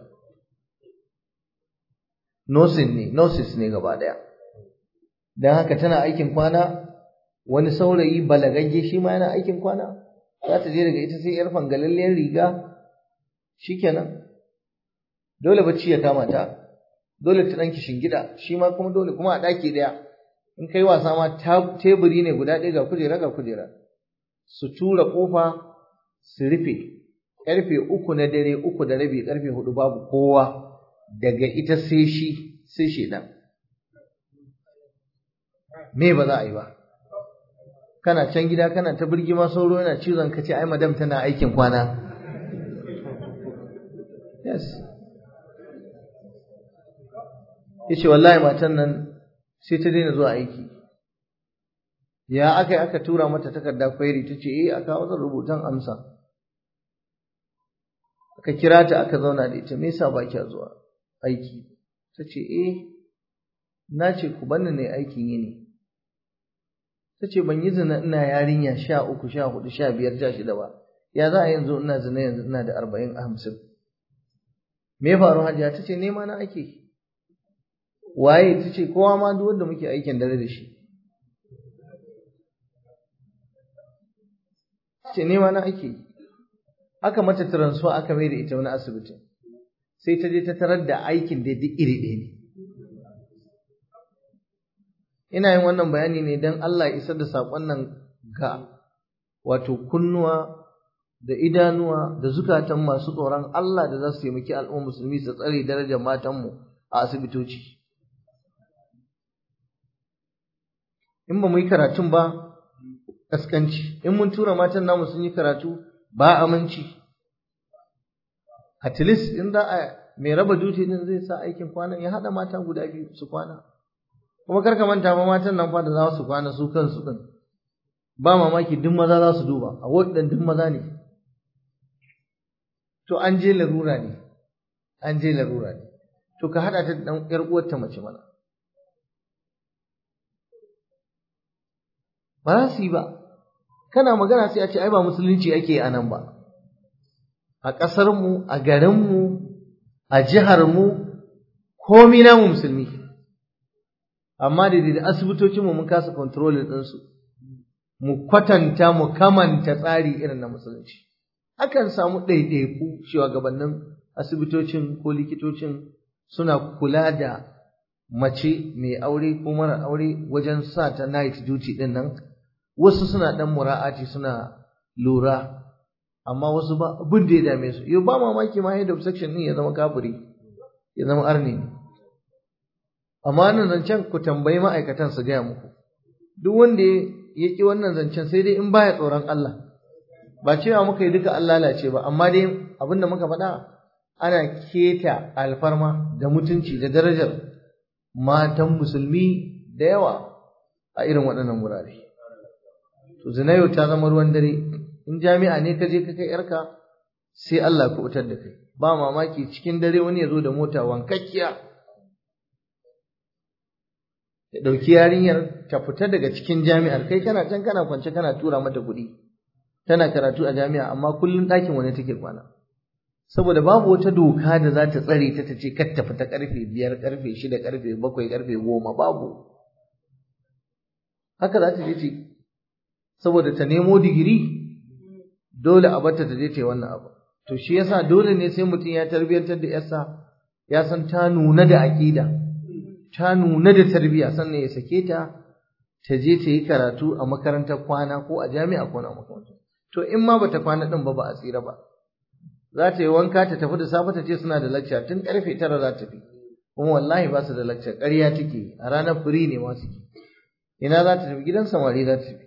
nosin ne nosis ne gaba daya don haka tana aikin kwana wani saurayi balagagge shi ma yana aikin kwana za ta je daga ita sai yar fangalalliyar riga shikenan dole bacci ya kama ta dole ta ɗanki shingida shi ma kuma dole kuma a ɗaki ɗaya in kai wasa ma teburi ne guda ɗaya ga kujera ga kujera su tura ƙofa su rufe ƙarfe uku na dare uku da rabi ƙarfe hudu babu kowa daga ita sai shi sai shedan me ba za a yi ba kana can gida kana ta birgima sauro yana cizon ka ce ai madam tana aikin kwana yes yace wallahi matan nan sai ta daina zuwa aiki ya aka aka tura mata takarda kwairi ta ce eh aka kawo rubutan amsa aka kira ta aka zauna da ita me yasa ba kya zuwa aiki ta ce eh na ce ku banni ne aikin yini ta ce ban yi zina ina yarinya sha uku sha hudu sha biyar sha shida ba ya za a yanzu ina zina yanzu ina da arba'in hamsin me ya faru hajiya ta ce nema na ake waye ta ce kowa ma duk wanda muke aikin dare da shi ce nema na ake aka mata transfer aka mai da ita wani asibitin sai ta je ta tarar da aikin da duk iri ɗaya ne ina yin wannan bayani ne don Allah ya isar da saƙon nan ga wato kunnuwa da idanuwa da zukatan masu tsoron Allah da za su taimaki al'ummar musulmi su tsare darajar matanmu a asibitoci. In ba mu yi karatun ba, ƙasƙanci, in mun tura matan namu sun yi karatu ba aminci. At least in za a mai raba duty din zai sa aikin kwanan ya haɗa mata guda biyu su kwana. Kuma kar ka manta ba matan nan fa da za su kwana su kansu ɗin. Ba mamaki duk maza za su duba, a waɗannan duk maza ne. to an je larura ne an je larura ne to ka hada ta da dan yar uwarta mace mana ba za su yi ba kana magana sai a ce ai ba musulunci ake a nan ba a ƙasar mu a garin mu a jihar mu komai namu musulmi amma da da asibitocin mu mun kasa control din su mu kwatanta mu kamanta tsari irin na musulunci akan samu ɗaiɗaiku shugabannin asibitocin ko likitocin suna kula da mace mai aure ko mara aure wajen sa ta night duty ɗin nan wasu suna ɗan mura'ati suna lura amma wasu ba abin da ya dame su yau ba mamaki ma head of section ɗin ya zama kafiri ya zama arni amma nan zancen ku tambayi ma'aikatan su gaya muku duk wanda ya ƙi wannan zancen sai dai in baya tsoron Allah ba cewa muka yi duka an lalace ba amma dai abin da muka faɗa ana keta alfarma da mutunci da darajar matan musulmi da yawa a irin waɗannan wurare to zinayo ta zama ruwan dare in jami'a ne ka je ka kai yarka sai Allah ka wutar da kai ba mamaki cikin dare wani ya zo da mota wankakkiya ya ɗauki yarinyar ta fita daga cikin jami'ar kai kana can kana kwance kana tura mata kuɗi tana karatu a jami'a amma kullum ɗakin wani take kwana saboda babu wata doka da za ta tsare ta ta ce kar ta fita karfe biyar karfe shida karfe bakwai karfe goma babu haka za ta je ce saboda ta nemo digiri dole a bata ta je ta yi wannan abu to shi yasa dole ne sai mutum ya tarbiyyantar da yarsa ya san ta nuna da aƙida ta nuna da tarbiyya sannan ya sake ta ta je ta yi karatu a makarantar kwana ko a jami'a ko na makarantar to in ma bata kwana din ba ba a tsira ba za ta yi wanka ta tafi da safe ta ce suna da lacca tun karfe tara za ta fi kuma wallahi ba su da lacca ƙarya take a ranar firi ne ma suke ina za ta tafi gidan samari za ta tafi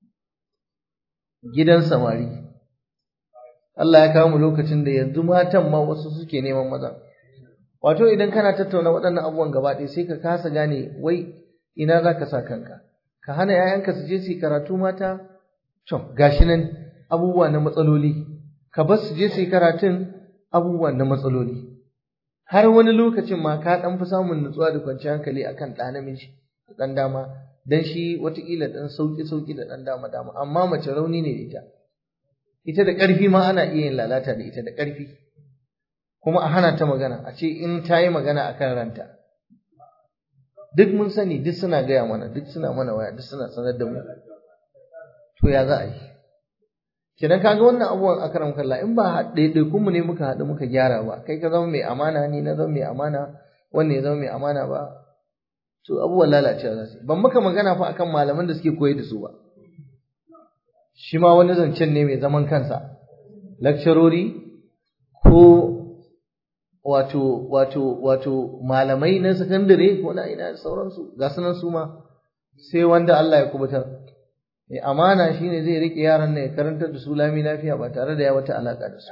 gidan samari Allah ya kawo mu lokacin da yanzu matan ma wasu suke neman maza wato idan kana tattauna waɗannan abubuwan gaba ɗaya sai ka kasa gane wai ina za ka sa kanka ka hana 'ya'yanka su je su yi karatu mata to gashi nan abubuwa na matsaloli ka bar su je su yi karatun abubuwa na matsaloli har wani lokacin ma ka ɗan fi samun nutsuwa da kwanciyar hankali akan ɗa namiji ɗan dama dan shi watakila ɗan sauƙi sauƙi da ɗan dama dama amma mace rauni ne da ita ita da ƙarfi ma ana iya yin lalata da ita da ƙarfi kuma a hana ta magana a ce in ta yi magana a kan ranta duk mun sani duk suna gaya mana duk suna mana waya duk suna sanar da mu to ya za a yi kidan kaga wannan abubuwan akaram kalla in ba ɗaiɗaikun mu ne muka haɗu muka gyara ba kai ka zama mai amana ni na zama mai amana wanne ya zama mai amana ba to abubuwan lalacewa za su ban maka magana fa akan malaman da suke koyar da su ba shi ma wani zancen ne mai zaman kansa lakcarori ko wato wato wato malamai na sakandare ko na ina da sauransu ga sunan su ma sai wanda Allah ya kubutar mai amana shine zai rike yaran ne ya karantar da su lami lafiya ba tare da ya wata alaka da su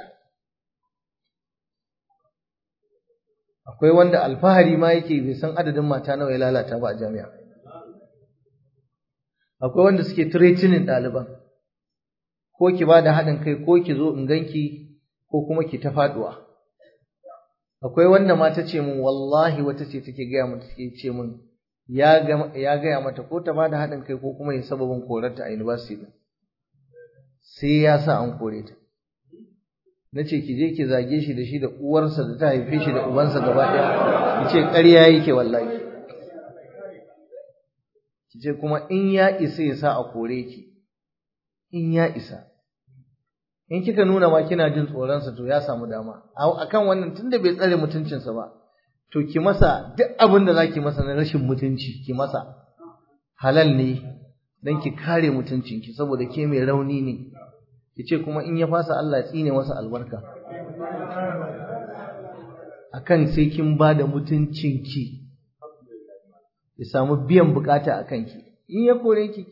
akwai wanda alfahari ma yake bai san adadin mata nawa ya lalata ba a jami'a akwai wanda suke tiretinin ɗaliban ko ki ba da haɗin kai ko ki zo in ganki ko kuma ki ta faɗuwa akwai wanda ma ta ce min wallahi wata ce take gaya mata take ce min ya gaya mata ko ta ba da haɗin kai ko kuma ya sababin korarta a university sai ya sa an kore ta na ce ki je ki zage shi da shi da uwarsa da ta haife shi da ubansa gaba ɗaya ki ce ƙarya yake wallahi ki ce kuma in ya isa ya sa a kore ki in ya isa in kika nuna ma kina jin tsoronsa to ya samu dama akan wannan tunda bai tsare mutuncinsa ba to ki masa duk abin da zaki masa na rashin mutunci ki masa halal ne dan ki kare mutuncinki saboda ke mai rauni ne ki ce kuma in ya fasa Allah tsine masa albarka akan sai kin ba da mutuncinki ya samu biyan bukata akan ki in ya kore ki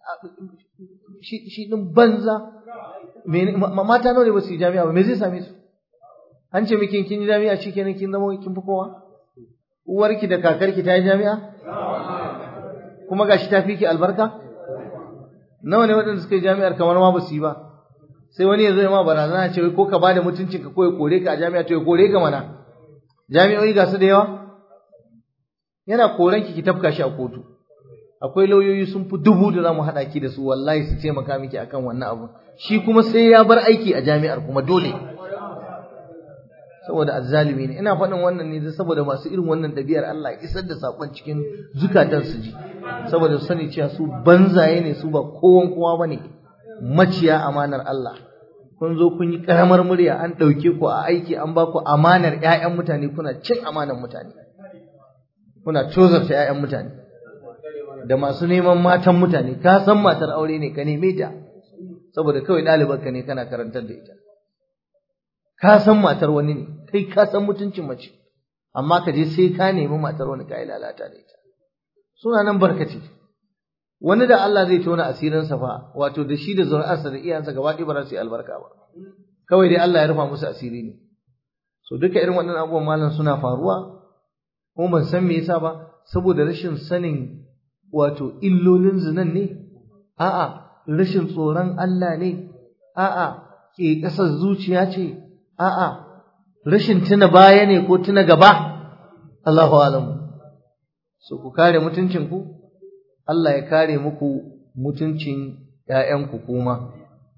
shi din banza mata nawa ne ba su yi jami'a ba me zai same su an ce miki kin yi jami'a shi kenan kin zama kin fi kowa uwarki da kakarki ta yi jami'a kuma gashi ta fi ki albarka nawa ne waɗanda suka yi jami'ar kamar ma ba su yi ba sai wani ya zo ya ma barazana ce ko ka bada mutuncin ka ko ya kore ka a jami'a to ya kore ka mana jami'o'i ga su da yawa yana koren ki ki tafka shi a kotu akwai lauyoyi sun fi dubu da zamu haɗa ki da su wallahi su taimaka miki akan wannan abu shi kuma sai ya bar aiki a jami'ar kuma dole saboda azzalimi ne ina faɗin wannan ne saboda masu irin wannan ɗabi'ar Allah ya isar da sakon cikin zukatan su ji saboda su sani cewa su banzaye ne su ba kowan kowa bane maciya amanar Allah kun zo kun yi karamar murya an ɗauke ku a aiki an ba ku amanar ƴaƴan mutane kuna cin amanar mutane kuna tozarta ƴaƴan mutane da masu neman matan mutane ka san matar aure ne ka neme ta saboda kawai ɗalibarka ne kana karantar da ita ka san matar wani ne kai ka san mutuncin mace amma ka je sai ka nemi matar wani ka yi lalata da ita suna nan barkace wani da Allah zai tona asirinsa fa wato da shi da zuri'arsa da iyansa gaba ɗaya ba za su yi albarka ba kawai dai Allah ya rufa musu asiri ne so duka irin waɗannan abubuwan malam suna faruwa kuma ban san me yasa ba saboda rashin sanin wato illolin zinan ne a'a rashin tsoron Allah ne a'a ke ƙasar zuciya ce a'a rashin tuna baya ne ko tuna gaba Allahu alamu so ku kare mutuncin ku Allah ya kare muku mutuncin ƴaƴanku kuma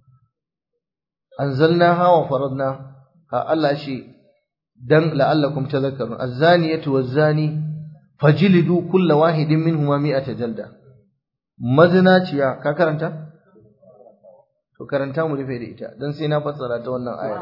anzalnaha wa faradna ha Allah shi dan la'allakum tadhakkarun az-zaniyatu waz-zani fajlidu kulla wahidin minhuma mi'ata jalda mazinaciya ka karanta to karanta mu rufe da ita dan sai na fassara ta wannan aya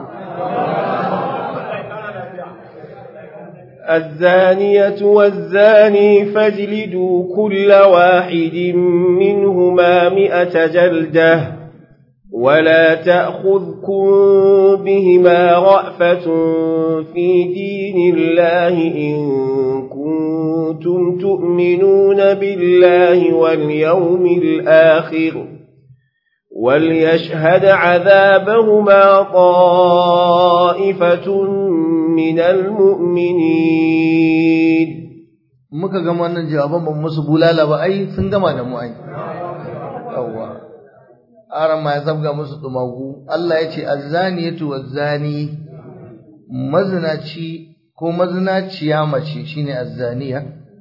الزانية والزاني فاجلدوا كل واحد منهما مئة جلدة ولا تأخذكم بهما رأفة في دين الله إن كنتم تؤمنون بالله واليوم الآخر وليشهد عذابهما طائفة من المؤمنين muka gama wannan jawaban ban musu bulala ba ai sun gama da mu ai yawwa aran ma ya zabga musu tumagu Allah ya ce azzaniyatu wazzani mazinaci ko mazinaciya mace shine azzaniya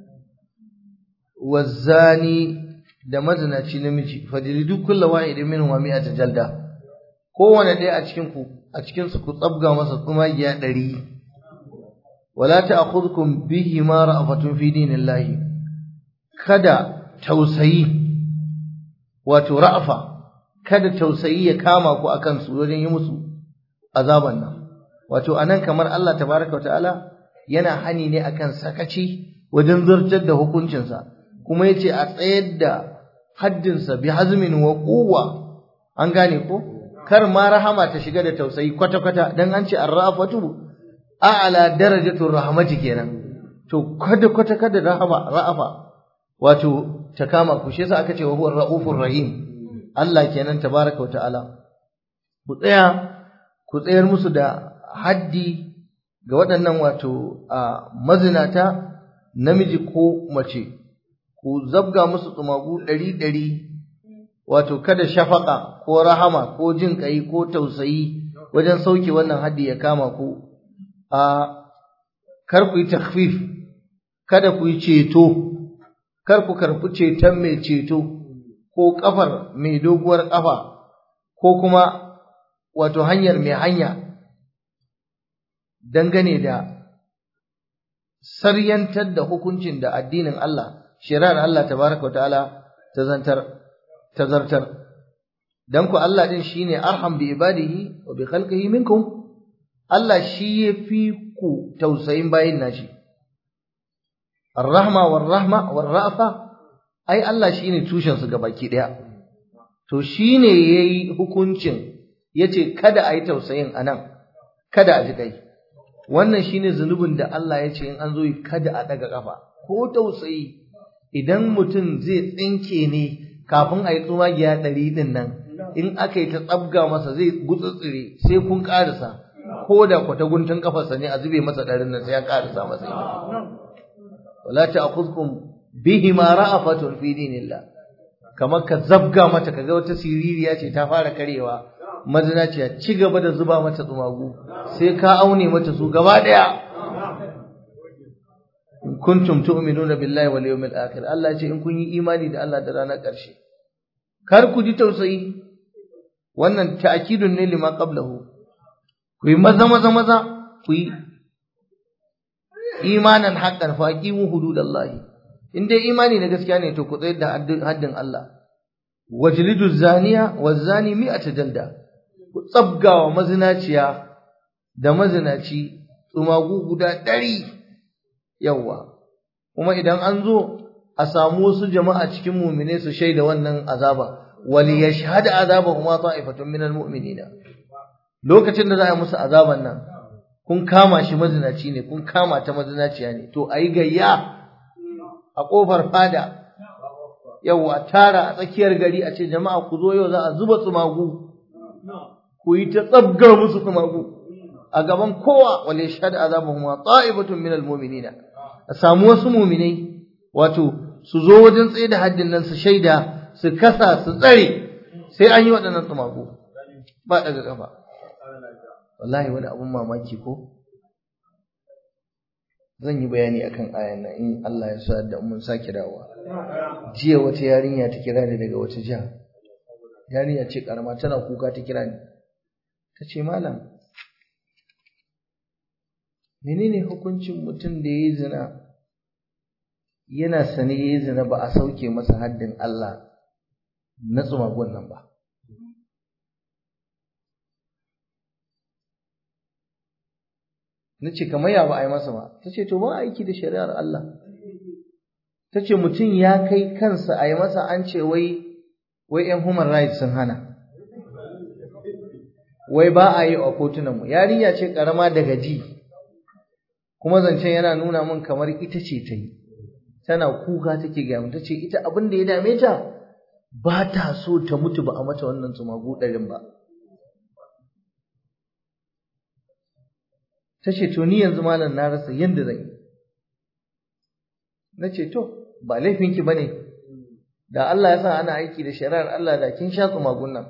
wazzani da mazinaci namiji fajridu kullu wahidin minhum mi'ata jalda kowane ɗaya a cikin ku a cikin su ku tsabga masa tsumagiya ɗari wala ta'khudhukum bihi ma ra'afatun fi dinillahi kada tausayi wato ra'afa kada tausayi ya kama ku akan su wajen yi musu azaban nan wato anan kamar Allah tabaraka ta'ala yana hani ne akan sakaci wajen zartar da hukuncinsa kuma yace a tsayar da haddinsa bi hazmin wa quwwa an gane ko kar ma rahama ta shiga da tausayi kwata kwata dan an ce arrafatu a'la darajatur rahmati kenan to kwata kwata kada rahama ra'afa wato ta kama ku shi yasa aka ce wa huwa raufur rahim Allah kenan tabaraka wa ta'ala ku tsaya ku tsayar musu da haddi ga waɗannan wato a mazinata namiji ko mace ku zabga musu tsumagu ɗari ɗari wato kada shafaka ko rahama ko jin ƙai ko tausayi wajen sauke wannan haddi ya kama ku a kar ku yi takfif kada ku yi ceto kar ku karɓi ceton mai ceto ko ƙafar mai doguwar ƙafa ko kuma wato hanyar mai hanya dangane da saryantar da hukuncin da addinin Allah shari'ar Allah tabaraka ta'ala ta zantar ta zartar dan ku Allah din shine arham bi ibadihi wa bi khalqihi minkum Allah shi yafi ku tausayin bayin nashi ar-rahma war-rahma war-ra'fa ai Allah shine tushen su gabaki daya to shine yayi hukuncin yace kada ayi tausayin anan kada a ji kai wannan shine zunubin da Allah ya ce in an zo yi kada a daga kafa ko tausayi idan mutum zai tsinke ne kafin a yi tsumagiya ɗari ɗin nan in aka yi ta tsabga masa zai gutsutsire sai kun ƙarisa ko da kwata guntun kafarsa ne a zube masa ɗarin nan sai ya ƙarisa masa wala ta'khudhukum bihi ma ra'afatun fi dinillah kamar ka zabga mata kaga wata siririya ce ta fara karewa mazinaciya ci gaba da zuba mata tsumagu sai ka aune mata su gaba daya in kuntum tu'minuna billahi wal yawmil akhir Allah ya ce in kun yi imani da Allah da ranar ƙarshe kar ku ji tausayi wannan ta'kidun ne lima qablahu ku yi maza maza maza ku yi imanan haqqan fa aqimu hududallahi in dai imani na gaskiya ne to ku tsayar da haddin Allah wajlidu zaniya wazani mi'ata jalda ku tsabgawa mazinaciya da mazinaci tsumagu guda ɗari yawa kuma idan an zo a samu wasu jama'a cikin mumine su shaida wannan azaba wal yashhad azabahuma ta'ifatun minal mu'minina lokacin da za a yi musu azaban nan kun kama shi mazinaci ne kun kama ta mazinaciya ne to ayi gayya a kofar fada yawa tara a tsakiyar gari a ce jama'a ku zo yau za a zuba tsumagu ku yi ta tsabgar musu tsumagu a gaban kowa wal yashhad azabahum ta'ibatun minal mu'minina a samu wasu mu'minai wato su zo wajen tsaye da haddin nan su shaida su kasa su tsare sai an yi waɗannan tsumagu ba daga kafa wallahi wani abun mamaki ko zan yi bayani akan ayan nan in Allah ya sa da mun sake dawowa jiya wata yarinya ta kira ni daga wata jiha yarinya ce karama tana kuka ta kira ni ta ce malam menene hukuncin mutum da yayi zina yana sane yayi zina ba a sauke masa haddin Allah na tsumagon nan ba na ce kamar ya ba a yi masa ba ta ce to ba aiki da shari'ar Allah ta ce mutum ya kai kansa a yi masa an ce wai wai yan human rights sun hana wai ba a yi a kotunanmu yarinya ce karama daga ji kuma zancen yana nuna min kamar ita ce ta yi tana kuka take gaya mun tace ita abin da ya dame ta ba ta so ta mutu ba a mata wannan tsumagu ɗarin ba tace to ni yanzu malam na rasa yanda zan yi nace to ba laifinki bane da Allah ya sa ana aiki da shari'ar Allah da kin sha tsumagun nan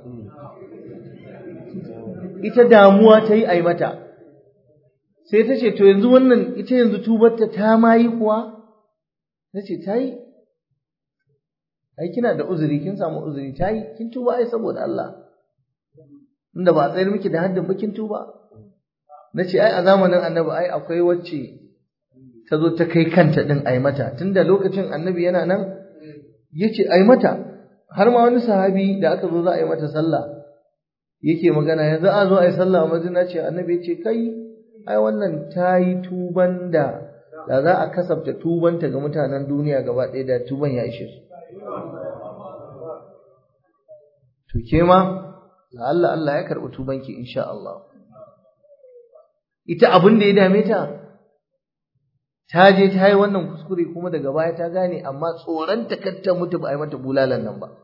ita damuwa ta yi ai mata sai ta ce to yanzu wannan ita yanzu tubarta ta ma yi kuwa na ce ta yi ai kina da uzuri kin samu uzuri ta yi kin tuba ai saboda Allah inda ba a tsayar miki da haddin ba kin tuba na ce ai a zamanin annabi ai akwai wacce ta zo ta kai kanta din ai mata tunda lokacin annabi yana nan ya ce ai mata har ma wani sahabi da aka zo za a yi mata sallah yake magana yanzu a zo a yi sallah a madina ce annabi ya ce kai ai wannan ta yi tuban da da za a kasafta tubanta ga mutanen duniya gaba ɗaya da tuban ya ishe su to ke ma la Allah Allah ya karɓi tubanki insha Allah ita abin da ya dame ta ta je ta yi wannan kuskure kuma daga baya ta gane amma tsoron ta kar ta mutu ba a yi mata bulalan nan ba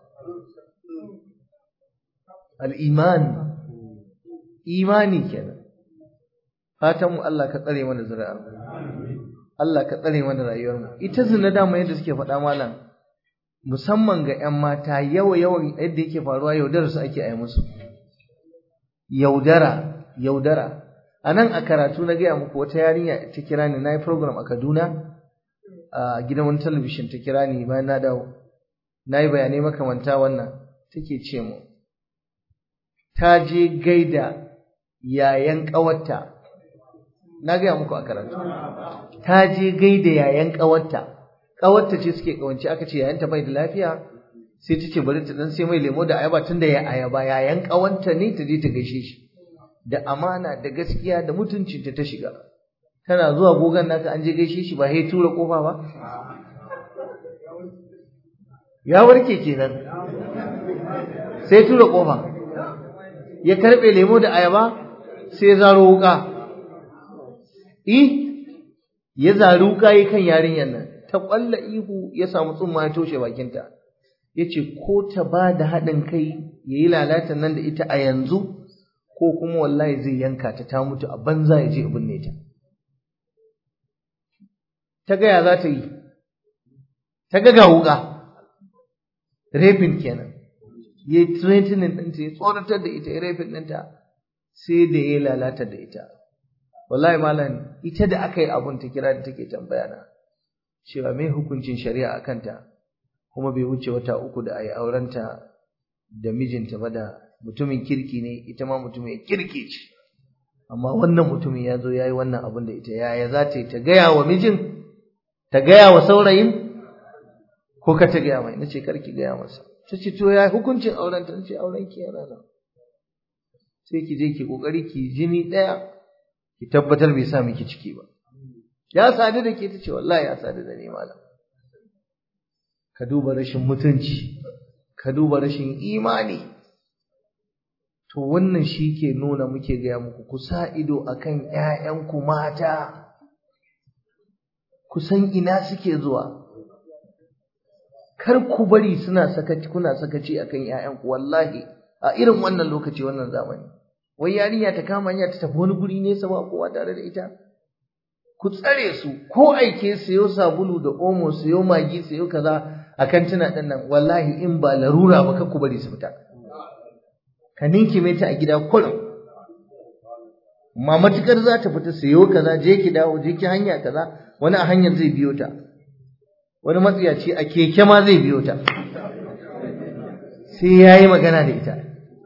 al-iman imani kenan fatan mu Allah ka tsare mana zuri'ar Allah ka tsare mana rayuwar mu ita zina dama yadda suke faɗa malam musamman ga ƴan mata yawa yawan yadda yake faruwa yaudara su ake ai musu yaudara yaudara a nan a karatu na gaya muku wata yarinya ta kira ni na yi program a Kaduna a gidan wani talabishin ta kira ni bayan na dawo na yi bayanai makamanta wannan take ce mu ta je gaida yayan ƙawarta na gaya muku a karatu ta je gaida yayan ƙawarta ƙawarta ce suke ƙawance aka ce yayanta bai da lafiya sai ta ce bari ta dan sai mai lemo da ayaba tunda ya ayaba yayan ƙawanta ne ta je ta gaishe shi da amana da gaskiya da mutuncinta ta shiga tana zuwa gogan naka an je gaishe shi ba sai tura kofa ba ya warke kenan sai tura kofa ya karbe lemo da ayaba sai ya zaro wuka eh ya zaro wuka yi kan yarinyar nan ta kwalla ihu ya samu tsumma ya toshe bakinta yace ko ta ba da haɗin kai yayi lalatan nan da ita a yanzu ko kuma wallahi zai yanka ta ta mutu a banza ya je binne ta ta gaya za ta yi ta ga ga wuka rafin kenan ya yi threatening ɗinta ya tsoratar da ita ya rafin ɗinta sai da ya lalata da ita wallahi malam ita da aka yi abun ta kira da take tambaya na cewa mai hukuncin shari'a a kanta kuma bai wuce wata uku da a yi aurenta da mijinta ba da mutumin kirki ne ita ma mutumin kirki ce amma wannan mutumin ya zo ya yi wannan abin da ita yaya za ta yi ta gaya wa mijin ta gaya wa saurayin ko ka ta gaya mai na ce karki gaya masa ta ce to ya hukuncin auren ta ce auren ki yana nan sai ki je ki kokari ki jini ɗaya ki tabbatar bai sa miki ciki ba ya sadu da ke ta ce wallahi ya sadu da ni malam ka duba rashin mutunci ka duba rashin imani to wannan shi ke nuna muke gaya muku ku sa ido akan ƴaƴanku mata ku san ina suke zuwa kar ku bari suna sakaci kuna sakaci akan ƴaƴanku wallahi a irin wannan lokaci wannan zamani wai yarinya ta kama hanya ta tafi wani guri nesa ba kowa tare da ita ku tsare su ko aike sayo sabulu da omo sayo magi sayo kaza a kantina ɗin nan wallahi in ba larura ba ku bari su fita ka ninkime ta a gida kullum ma matukar za ta fita sayo kaza je ki dawo je ki hanya kaza wani a hanyar zai biyo ta wani matsiyaci a keke ma zai biyo ta sai ya yi magana da ita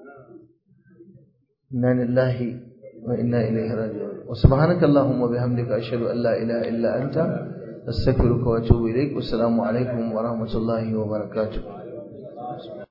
inna lillahi wa inna ilaihi raji'un wa subhanaka allahumma bihamdika ashhadu an la ilaha illa anta astaghfiruka wa atubu ilaik wassalamu alaikum wa rahmatullahi wa barakatuh